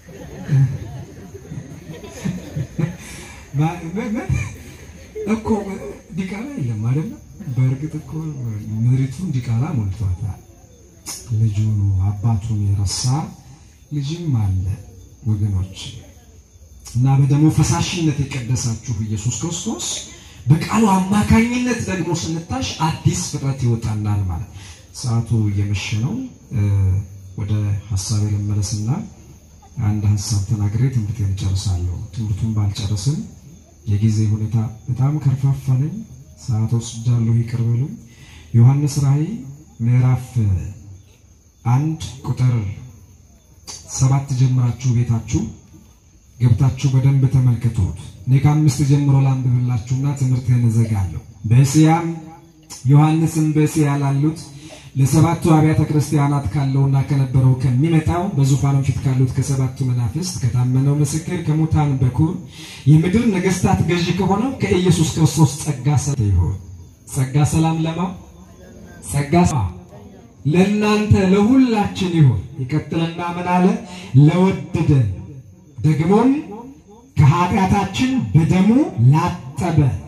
እኮ ዲቃላ የለም አይደለም። በእርግጥ እኮ ምድሪቱን ዲቃላ ሞልቷታል። ልጁን አባቱን የረሳ ልጅም አለ ወገኖች። እና በደሙ ፈሳሽነት የቀደሳችሁ ኢየሱስ ክርስቶስ በቃሉ አማካኝነት ደግሞ ስንታሽ አዲስ ፍጥረት ይወጣናል ማለት። ሰዓቱ እየመሸ ነው። ወደ ሀሳቤ ልመለስና አንድ ሀሳብ ተናግሬ ትምህርቴን እጨርሳለሁ። ትምህርቱን ባልጨርስም የጊዜ ሁኔታ በጣም ከርፋፋ ነኝ። ሰዓት ወስጃለሁ፣ ይቅር በሉኝ። ዮሐንስ ራእይ ምዕራፍ አንድ ቁጥር ሰባት ጀምራችሁ ቤታችሁ ገብታችሁ በደንብ ተመልከቱት። እኔ ከአምስት ጀምሮ ላንብብላችሁና ትምህርቴን እዘጋለሁ። በእስያም ዮሐንስም በእስያ ላሉት ለሰባቱ አብያተ ክርስቲያናት ካለውና ከነበረው ከሚመጣው በዙፋኑ ፊት ካሉት ከሰባቱ መናፍስት ከታመነው ምስክር ከሙታን በኩር የምድር ነገሥታት ገዢ ከሆነው ከኢየሱስ ክርስቶስ ጸጋ ሰላም ይሁን። ጸጋ ሰላም ለማ ጸጋ ለእናንተ ለሁላችን ይሁን። ይቀጥልና ምን አለ? ለወደደን ደግሞም ከኃጢአታችን በደሙ ላጠበ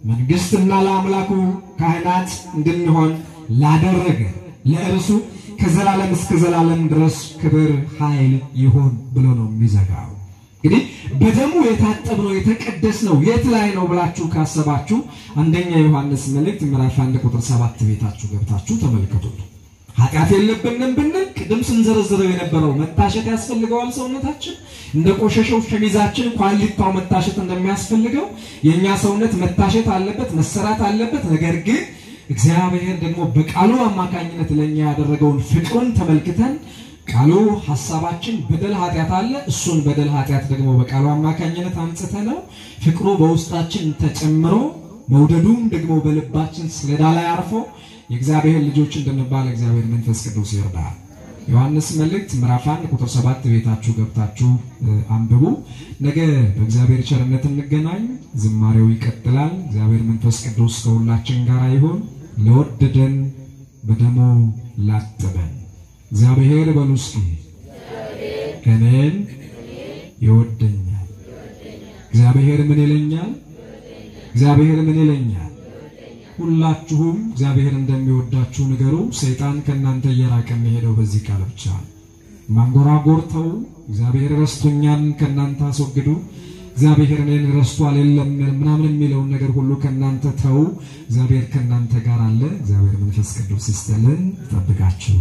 መንግሥትና ለአምላኩ ካህናት እንድንሆን ላደረገ ለእርሱ ከዘላለም እስከ ዘላለም ድረስ ክብር ኃይል ይሁን ብሎ ነው የሚዘጋው። እንግዲህ በደሙ የታጠብነው የተቀደስነው የት ላይ ነው ብላችሁ ካሰባችሁ አንደኛ ዮሐንስ መልእክት ምዕራፍ አንድ ቁጥር ሰባት ቤታችሁ ገብታችሁ ተመልከቱት። ኃጢአት የለብንም ብንል ቅድም ስንዘረዝረው የነበረው መታሸት ያስፈልገዋል። ሰውነታችን እንደ ቆሸሸው ሸሚዛችን ኳሊታው መታሸት እንደሚያስፈልገው የእኛ ሰውነት መታሸት አለበት፣ መሰራት አለበት። ነገር ግን እግዚአብሔር ደግሞ በቃሉ አማካኝነት ለእኛ ያደረገውን ፍቅሩን ተመልክተን ቃሉ ሐሳባችን በደል ኃጢአት አለ። እሱን በደል ኃጢአት ደግሞ በቃሉ አማካኝነት አንጽተ ነው ፍቅሩ በውስጣችን ተጨምሮ መውደዱም ደግሞ በልባችን ሰሌዳ ላይ አርፎ የእግዚአብሔር ልጆች እንድንባል እግዚአብሔር መንፈስ ቅዱስ ይርዳል። ዮሐንስ መልእክት ምዕራፍ 1 ቁጥር 7 ቤታችሁ ገብታችሁ አንብቡ። ነገ በእግዚአብሔር ቸርነት እንገናኝ። ዝማሬው ይቀጥላል። እግዚአብሔር መንፈስ ቅዱስ ከሁላችን ጋር ይሁን። ለወደደን በደሙ ላጠበን እግዚአብሔር በሉ እስኪ እኔን ይወደኛል። እግዚአብሔር ምን ይለኛል? እግዚአብሔር ምን ይለኛል? ሁላችሁም እግዚአብሔር እንደሚወዳችሁ ንገሩ። ሰይጣን ከእናንተ እየራቀ የሚሄደው በዚህ ቃል ብቻ ነው። ማንጎራጎር ተው። እግዚአብሔር ረስቶኛል ከእናንተ አስወግዱ። እግዚአብሔር እኔን ረስቷል የለም ምናምን የሚለውን ነገር ሁሉ ከእናንተ ተው። እግዚአብሔር ከእናንተ ጋር አለ። እግዚአብሔር መንፈስ ቅዱስ ይስጥልን፣ ይጠብቃችሁ።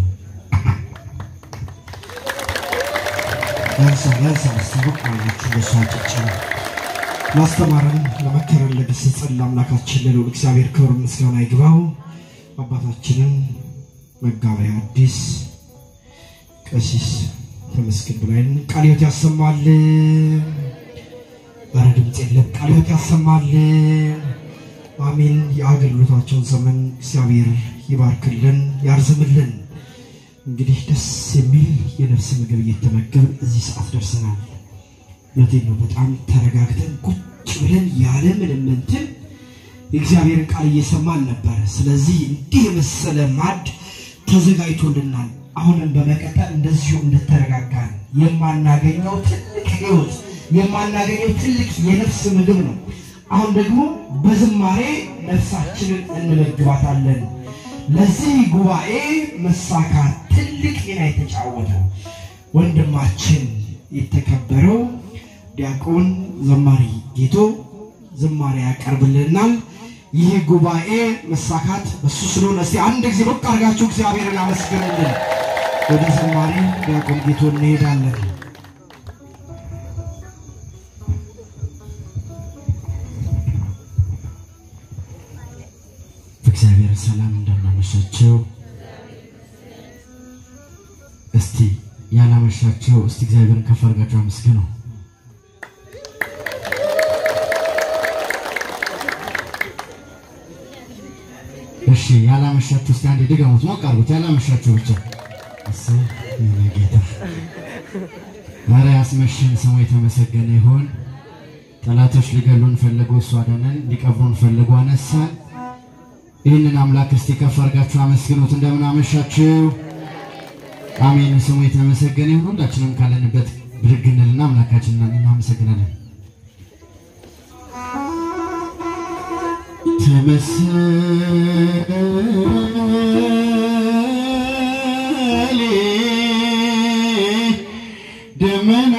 ያንሳ ያንሳ ማስታወቅ አላችሁ በሷጭጭ ማስተማርን ለመከረን ለገሰጸን ለአምላካችን ለልዑል እግዚአብሔር ክብር ምስጋና ይግባው። አባታችንን መጋቤ ሐዲስ ቀሲስ ተመስገን በላይን ቃለ ሕይወት ያሰማልን። ኧረ ድምፅ የለም። ቃለ ሕይወት ያሰማልን። አሜን። የአገልግሎታቸውን ዘመን እግዚአብሔር ይባርክልን፣ ያርዝምልን። እንግዲህ ደስ የሚል የነፍስ ምግብ እየተመገብን እዚህ ሰዓት ደርሰናል። እውነቴን ነው። በጣም ተረጋግተን ቁጭ ብለን ያለ ምንም እንትን የእግዚአብሔርን ቃል እየሰማን ነበረ። ስለዚህ እንዲህ የመሰለ ማድ ተዘጋጅቶልናል። አሁንም በመቀጠል እንደዚሁ እንደተረጋጋን የማናገኘው ትልቅ ሕይወት የማናገኘው ትልቅ የነፍስ ምግብ ነው። አሁን ደግሞ በዝማሬ ነፍሳችንን እንመግባታለን። ለዚህ ጉባኤ መሳካት ትልቅ ሚና የተጫወተው ወንድማችን የተከበረው ዲያቆን ዘማሪ ጌቶ ዝማሬ ያቀርብልናል። ይህ ጉባኤ መሳካት በሱ ስለሆነ እስቲ አንድ ጊዜ በቃ አድርጋችሁ እግዚአብሔርን አመስግኑልን። ወደ ዘማሪ ዲያቆን ጌቶ እንሄዳለን። እግዚአብሔር ሰላም እንደምናመሻቸው እስቲ ያላመሻቸው እስቲ እግዚአብሔርን ከፍ አድርጋችሁ አመስግኑ። እሺ ያላመሻችሁ እስቲ አንዴ ድገሙት፣ ሞቅ አድርጉት። ያላመሻችሁ ብቻ እስ የኔ ጌታ ኧረ ያስመሸን ስሙ የተመሰገነ ይሁን። ጠላቶች ሊገሉን ፈለጉ፣ እሱ አዳነን። ሊቀብሩን ፈለጉ፣ አነሳን። ይህንን አምላክ እስቲ ከፍ አድርጋችሁ አመስግኑት። እንደምን አመሻችሁ። አሜን። ስሙ የተመሰገነ ይሁን። ሁላችንም ካለንበት ብድግ እንልና አምላካችንን እናመሰግናለን። ተመሰሌ ደመና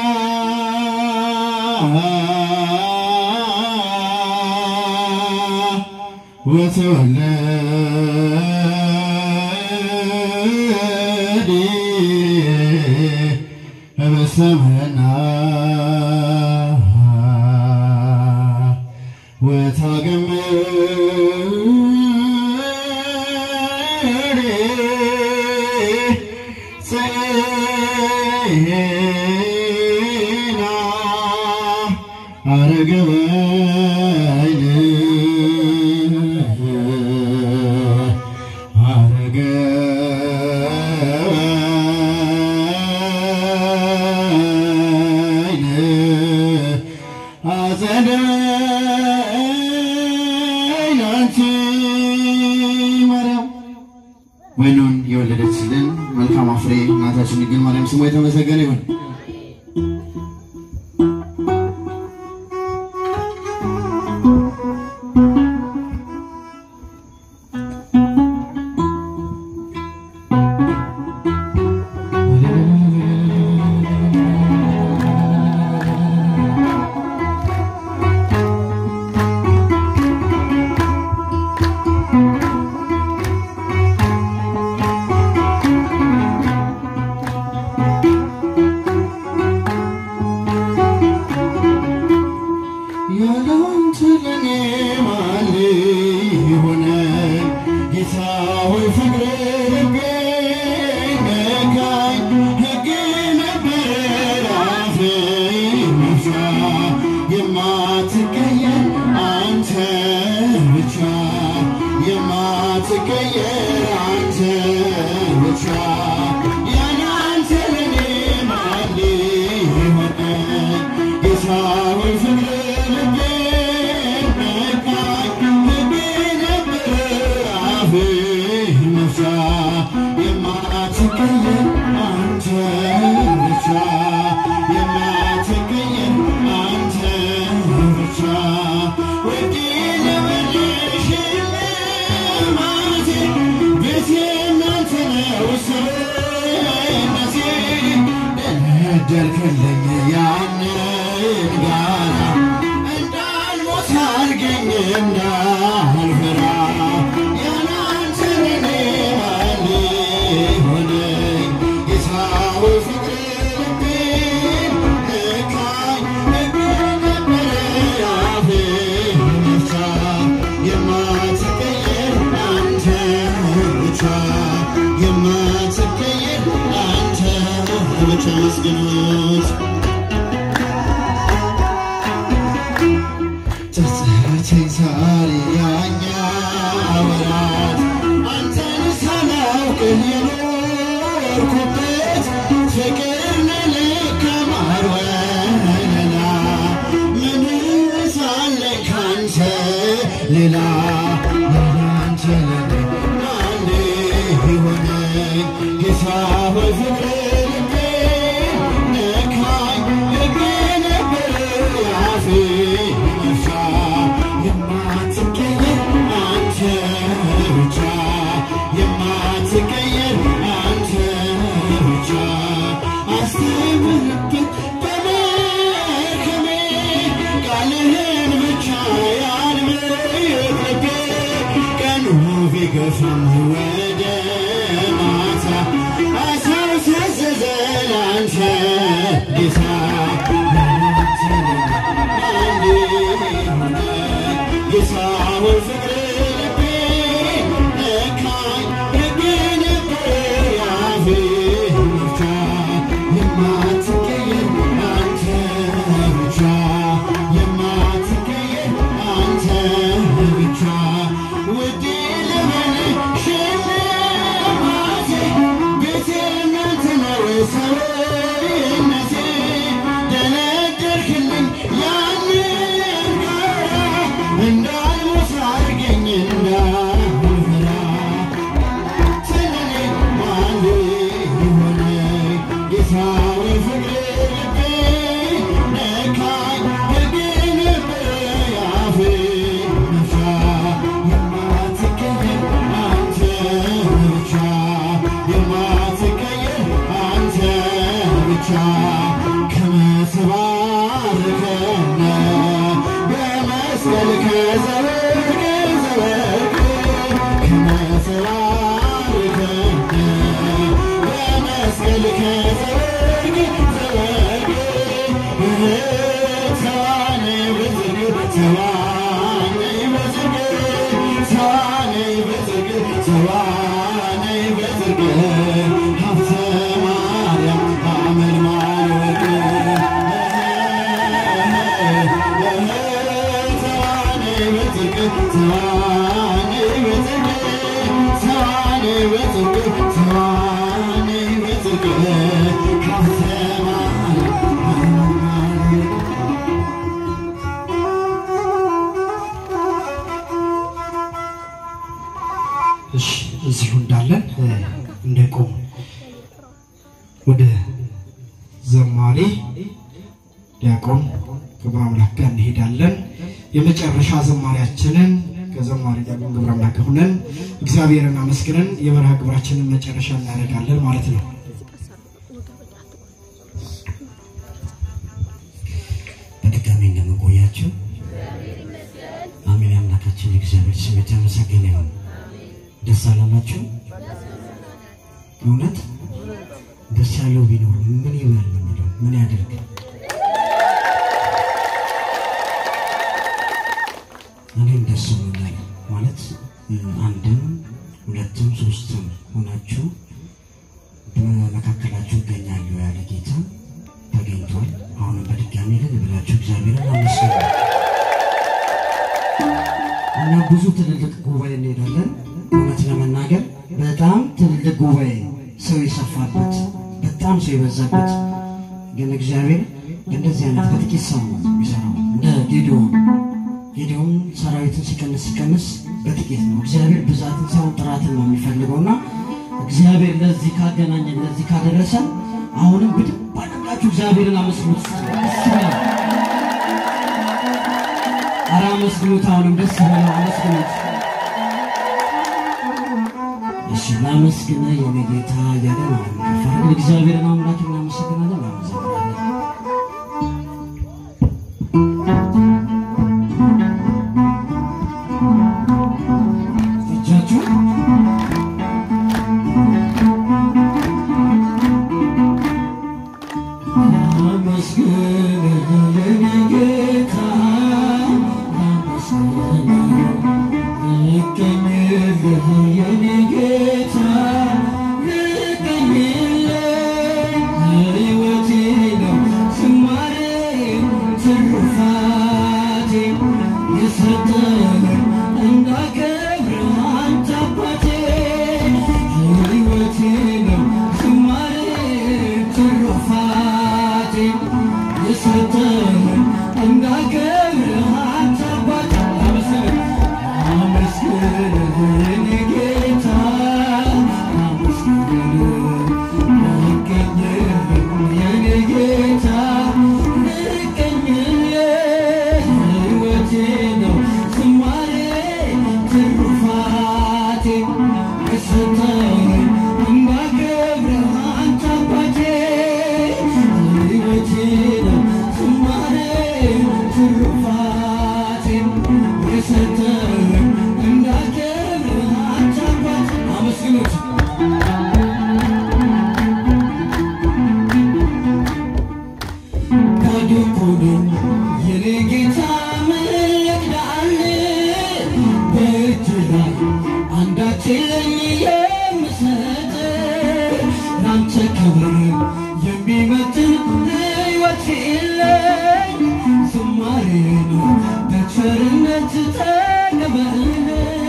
ወተወለደ በሰማና ወታገመ ጸና አረገበይን አረገበይን አጸደ ናንቺ ማርያም ወይኑን የወለደችልን መልካም ፍሬ እናታችን ድንግል ማርያም ስሙ የተመሰገነ ይሁን። የማትቀየር አንተ ብቻ ያለ አንተ ለኔ ማን ሊሆነኝ ጌታ ሆይ ፍቅር ልቤን ነካኝ ልቤ ነበር አፍህ መፍቻ የማትቀየር አንተ ብቻ የማትቀየር አንተ ብቻ ወዲ ለመልሽ ልማቴ ቤቴ እናንተ ነው ሰውነቴ ደለደልክልኝ ያንን ጋራ እንዳልሞት አድርገኝ እንዳልፈራ ያለ አንተ ለኔ ማን ሊሆነኝ ጌታ ሆይ ፍቅር ልቤን ነካኝ ልቤ ነበረ አፍህ መፍቻ የማትቀየር አንተ ብቻ የማትቀየር አንተ ብቻ መስግኑት ጸጸተኝ ዛሬ ያኛ ወራት አንተን ሳላውቅህ የኖርኩበት ፍቅር ለልክ ማር ወለላ ምን ሳለኝ ካንተ ሌላ ያንተ ለኔ ማን ሊሆነኝ ጌታ ሆይ ፍቅር ልቤን ነካኝ ልቤ ነበር ያፌ መፍቻ የማትቀየር አንተ ብቻ የማትቀየር አንተ ብቻ አስተምርበት በመርከሜ ቃልህን ብቻ ያልምር ልቤ ቀኑ ቢገፋም ወደ ማታ አሳው ታዘዘ ላንተ ጌታ ላንተ አንዴ ሆነ ጌታ ሆይ ፍቅር ልቤ ነካኝ ልቤ ነበር ያፌ መፍቻ የማትቀየር አንተ ብቻ የማትቀየር አንተ ብቻ ውዴ ለምን ሽልማቴ ቤቴ እናንተ ነው ሰውነቴ ደነደርክልኝ ያንን ጋራ እንዳልሞት አድርገኝ እንዳልፈራ ስለኔ ማን ሊሆነኝ ጌታ ሆይ ፍቅር ልቤ ነካኝ ልቤ ነበር ያፌ መፍቻ የማትቀየር አንተ ብቻ የማትቀየር አንተ ብቻ ከመተባርከነ በመስቀል ከዘወርቅ ዘወርቅ ከመተባርከነ በመስቀል ከዘወርቅ ዘወርቅ ተዋነይ በዝግ ተዋነይ በዝግ ተዋነይ በዝግ ተዋነይ በዝግ ሀብተ ማርያም አመልማል ወርቅ ተዋነይ በዝግ ተዋነይ በዝግ ተዋነይ በዝግ ተዋነይ በዝግ ሀብተ ማርያም አመልማል ወርቅ እሺ እዚሁ እንዳለን እ፣ እንደቆም ወደ ዘማሪ ዲያቆን ግብረ አምላክ ጋር እንሄዳለን። የመጨረሻ ዘማሪያችንን ከዘማሪ ዲያቆን ግብረ አምላክ ሆነን እግዚአብሔርን አመስግነን የበረሃ ግብራችንን መጨረሻ እናደርጋለን ማለት ነው። በድጋሚ እንደምንቆያችሁ አሜን። አምላካችን የእግዚአብሔር ስም የተመሰገነ ይሁን። ደስ አላላችሁ? እውነት ደስ ያለው ቢኖር ምን ይበል ነው የሚለው? ምን ያደርግ? እኔም ደስ ብሎኛል ማለት አንድም ሁለትም ሶስትም ሆናችሁ በመካከላችሁ እገኛለሁ ያለ ጌታ ተገኝቷል። አሁንም በድጋሚ ግን ብላችሁ እግዚአብሔርን አመስግኑ። እና ብዙ ትልልቅ ጉባኤ እንሄዳለን። እውነት ለመናገር በጣም ትልልቅ ጉባኤ ሰው የሰፋበት በጣም ሰው የበዛበት ግን እግዚአብሔር እንደዚህ አይነት በጥቂት ሰው ነው የሚሰራው። እንደ ጌዲዮን ጌዲዮን ሰራዊትን ሲቀንስ ሲቀንስ በጥቂት ነው። እግዚአብሔር ብዛትን ሳይሆን ጥራትን ነው የሚፈልገው እና እግዚአብሔር ለዚህ ካገናኘን ለዚህ ካደረሰን አሁንም በደንብ አድርጋችሁ እግዚአብሔርን አመስግኑት። ደስ ይበላል። ኧረ አመስግኑት። አሁንም ደስ ይበላል። አመስግኑት። እሺ ላመስግን የኔ ጌታ እያለ ነው ከፍ አድርገን እግዚአብሔርን አምላክ እናመሰግናለን። እናመሰግናለን። እጃችሁ አመስግን የኔ ጌታ አመስግን ልቀኝልህ የኔ ጌታ ልቀኝልህ ሕይወቴ ነው ዝማሬ ትሩፋቴ የሰጠህ እንዳከብርህ አንተ አባቴ ሕይወቴ ነው ዝማሬ ትሩፋቴ የሰጠህ እንዳከብርህ አንተ አባቴ አመስግን አመስግን የኔ ጌታ አመስግን ልቀኝልህ የኔ ጌታ ልቀኝልህ ሕይወቴ ነው ዝማሬ ትሩፋቴ የሰጠኝ እንዳከብርህ አንተ አባቴ ሕይወቴ ነው ዝማሬ ትሩፋቴ የሰጠኝ እንዳከብርህ አንተ አባቴ አመስግኑት። ከድኩንም የኔ ጌታ ምልክዳል በእጅ ላይ አንዳች የለኝ የምሰጥ ላንተ ክብር የሚመጥን ሕይወት የለኝ ዝማሬ ነው በቸርነት ተቀበል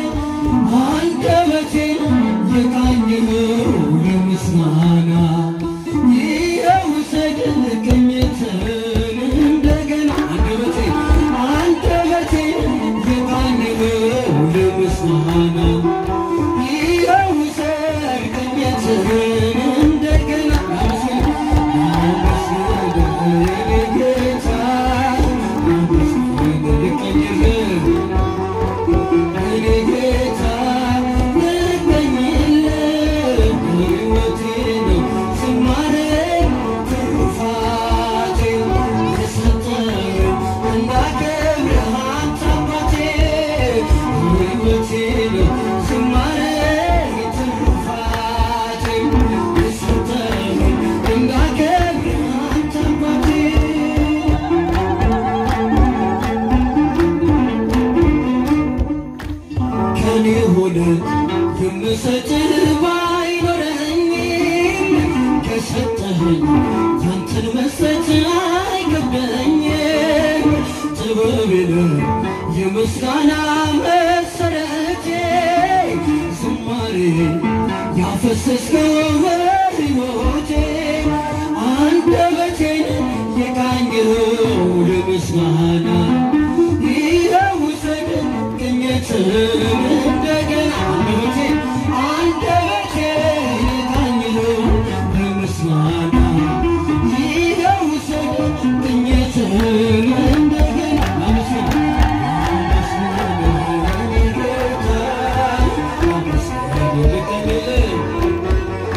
አንደበቴን የቃኘኸው ለምስጋና ይኸው ውሰድ ቅኝትን እንደገና አንደበቴን አንደበቴን የቃኘኸው ለምስጋና ይኸው ውሰድ ቅኝትን እንደገና አመስግን የኔ ጌታ አመስግን ልቀኝልህ እኔ ጌታ ልቀኝልህ ሕይወቴ ነው ዝማሬ ትሩፋቴ የሰጠኝ እንዳከብርህ አንተ አባቴ ሕይወቴ ነው ዝማሬ ትሩፋቴ የሰጠኝ እንዳከብርህ አንተ አባቴ ከኔ ሆነ የምሰጥህ ባይኖረኝም ከሰጠኸኝ ያንተን መስጠት አይከብደኝም። ጥበቤ ነህ የምስጋና መሰረቴ ዝማሬ ያፈሰስከው በሕይወቴ አንደበቴን የቃኘኸው ለምስጋና ይኸው ውሰድ ቅኝትን እንደገና አንደበቴ አንደበቴ የቃኘኸው ለምስጋና ይኸው ውሰድ ቅኝትን እንደገና አመስግን አመስግን የኔ ጌታ አመስግን ልቀኝልህ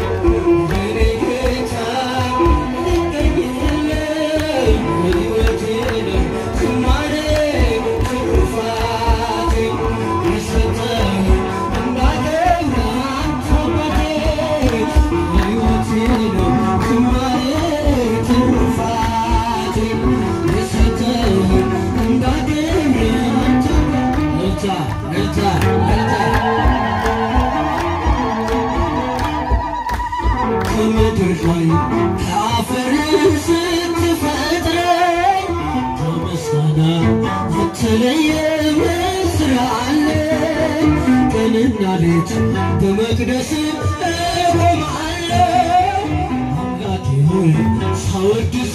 ቀንና ሌት በመቅደስ እቆማለሁ። አምላኬ ሆይ ሳወድስ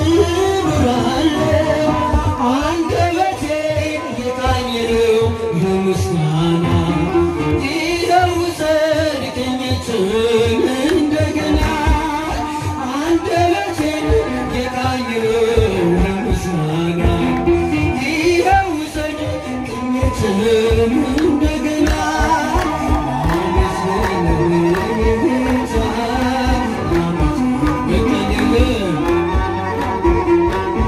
እኖራለሁ። አንደበቴን የቃኘው በምስጋና ይኸው ውሰድ ቅኝትን እንደገና አንደበቴን የቃኘው በምስጋና ይኸው ውሰድ ቅኝትን እንደገና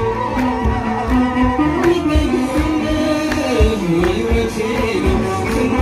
Thank you.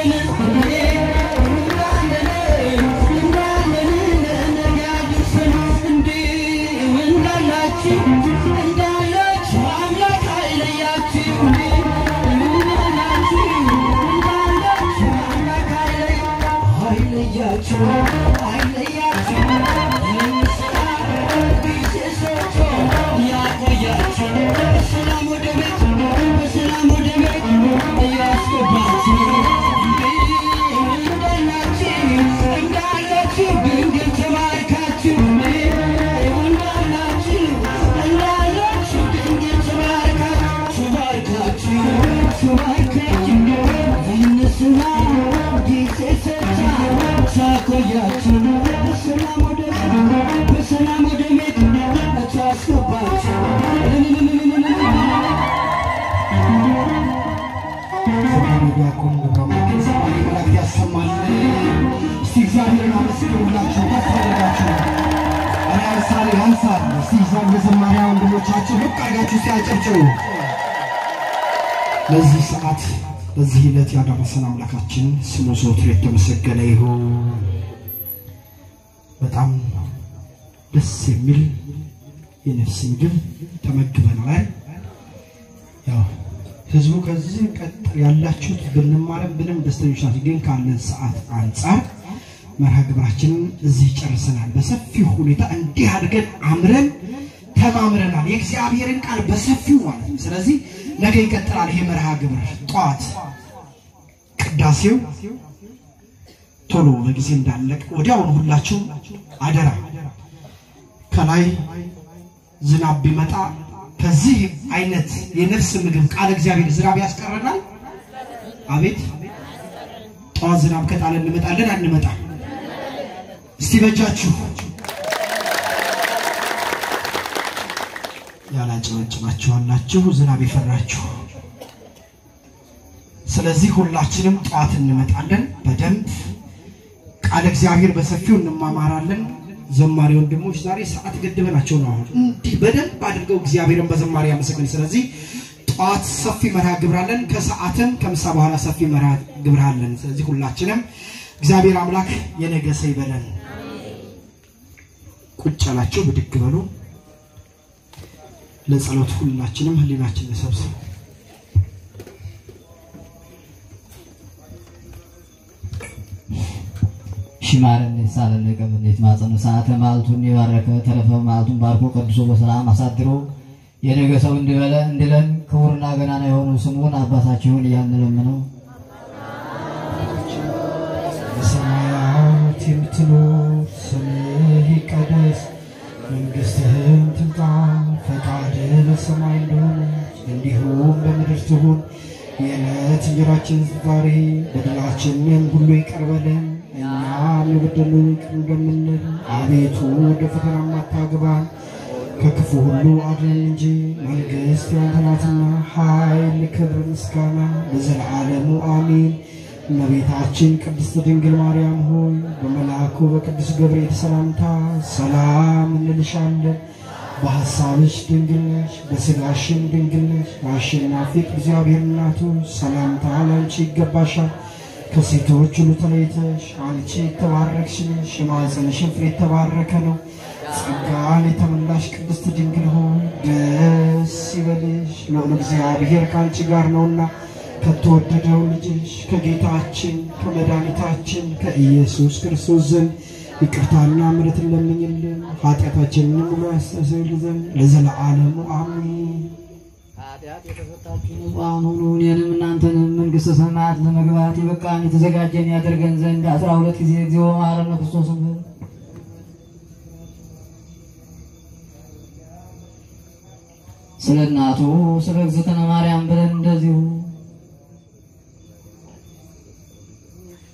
ዲያቆን ገብረማርያም ሰማይ መላእክት ያሰማል። እስቲ እግዚአብሔርን አመስግኑላችሁ ከፍ አድርጋችሁ ኧረ ያንሳል ያንሳል። እስቲ ዛን የዘማሪያ ወንድሞቻችን ልቅ አድርጋችሁ እስቲ አጨብጭቡ። ለዚህ ሰዓት በዚህ ዕለት ያደረሰን አምላካችን ስሙ ዘወትር የተመሰገነ ይሁን። በጣም ደስ የሚል የነፍስ ምግብ ተመግበናል። ያው ህዝቡ ከዚህ ቀጥል ያላችሁት ብንማርም ብንም ደስተኞች ናቸው። ግን ካለን ሰዓት አንጻር መርሃ ግብራችንን እዚህ ጨርሰናል። በሰፊው ሁኔታ እንዲህ አድርገን አምረን ተማምረናል። የእግዚአብሔርን ቃል በሰፊው ማለት ነው። ስለዚህ ነገ ይቀጥላል ይሄ መርሃ ግብር ጠዋት ቅዳሴው ቶሎ በጊዜ እንዳለቅ ወዲያውኑ ሁላችሁ አደራ ከላይ ዝናብ ቢመጣ ከዚህ አይነት የነፍስ ምግብ ቃል እግዚአብሔር ዝናብ ያስቀረናል። አቤት ጠዋት ዝናብ ከጣለ እንመጣለን አንመጣ? እስቲ በጃችሁ ያላጨበጭባችኋላችሁ ዝናብ የፈራችሁ። ስለዚህ ሁላችንም ጠዋት እንመጣለን። በደንብ ቃል እግዚአብሔር በሰፊው እንማማራለን። ዘማሪ ወንድሞች ዛሬ ሰዓት ገድበናቸው ነው። አሁን እንዲህ በደንብ አድርገው እግዚአብሔርን በዘማሪ ያመሰግን። ስለዚህ ጠዋት ሰፊ መርሃ ግብር አለን፣ ከሰዓትም ከምሳ በኋላ ሰፊ መርሃ ግብር አለን። ስለዚህ ሁላችንም እግዚአብሔር አምላክ የነገ ሰው ይበለን። ቁጭ ያላቸው ብድግ በሉ። ለጸሎት ሁላችንም ህሊናችን እንሰብስብ። ሽማረን ሳለን ቀበኔት ማጸኑ ሰዓተ ማልቱን የባረከ ተረፈ ማልቱን ባርኮ ቀድሶ በሰላም አሳድሮ የነገ ሰው እንዲበለ እንዲለን ክቡርና ገናና የሆኑ ስሙን አባታችሁን እያንለምነው በሰማያት የምትኖር ስምህ ይቀደስ፣ መንግሥትህም ትምጣ፣ ፈቃድህ በሰማይ እንደሆነች እንዲሁም በምድር ትሁን። የዕለት እንጀራችንን ዛሬ በደላችንን ሁሉ ይቅር በለን እኛም የበደሉንን ይቅር እንደምንል፣ አቤቱ ወደ ፈተና አታግባን ከክፉ ሁሉ አድነን እንጂ መንግሥት ያንተ ናትና፣ ኃይል፣ ክብር፣ ምስጋና ለዘላለሙ አሜን። እመቤታችን ቅድስት ድንግል ማርያም ሆይ በመልአኩ በቅዱስ ገብርኤል ሰላምታ ሰላም እንልሻለን። በሐሳብሽ ድንግል ነሽ፣ በሥጋሽም ድንግል ነሽ። የአሸናፊ እግዚአብሔር እናቱ ሰላምታ ላንቺ ይገባሻል። ከሴቶች ሁሉ ተለይተሽ አንቺ የተባረክሽ ነሽ፣ የማኅፀንሽን ፍሬ የተባረከ ነው። ጸጋን የተመላሽ ቅድስት ድንግል ሆይ ደስ ይበልሽ፣ ልዑል እግዚአብሔር ከአንቺ ጋር ነውና ከተወደደው ልጅሽ ከጌታችን ከመድኃኒታችን ከኢየሱስ ክርስቶስ ዘንድ ይቅርታና ምሕረትን ለምኝልን ኃጢአታችንንም ሁሉ ያስተሰርይልን ዘንድ ለዘለዓለሙ አሜን። ኃጢአት የተፈታችሁ ንጹሐን ሁኑ እኔንም እናንተንም መንግሥተ ሰማያት ለመግባት የበቃን የተዘጋጀን ያደርገን ዘንድ አስራ ሁለት ጊዜ እግዚኦ መሐረነ ክርስቶስ በል። ስለ እናቱ ስለ እግዝእትነ ማርያም ብለን እንደዚሁ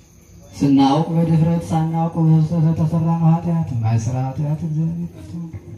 ስናውቅ በድፍረት ሳናውቅ በስተት የተሰራነው ኃጢአት የማይሰራ ኃጢአት እግዚአብሔር ይፍታ።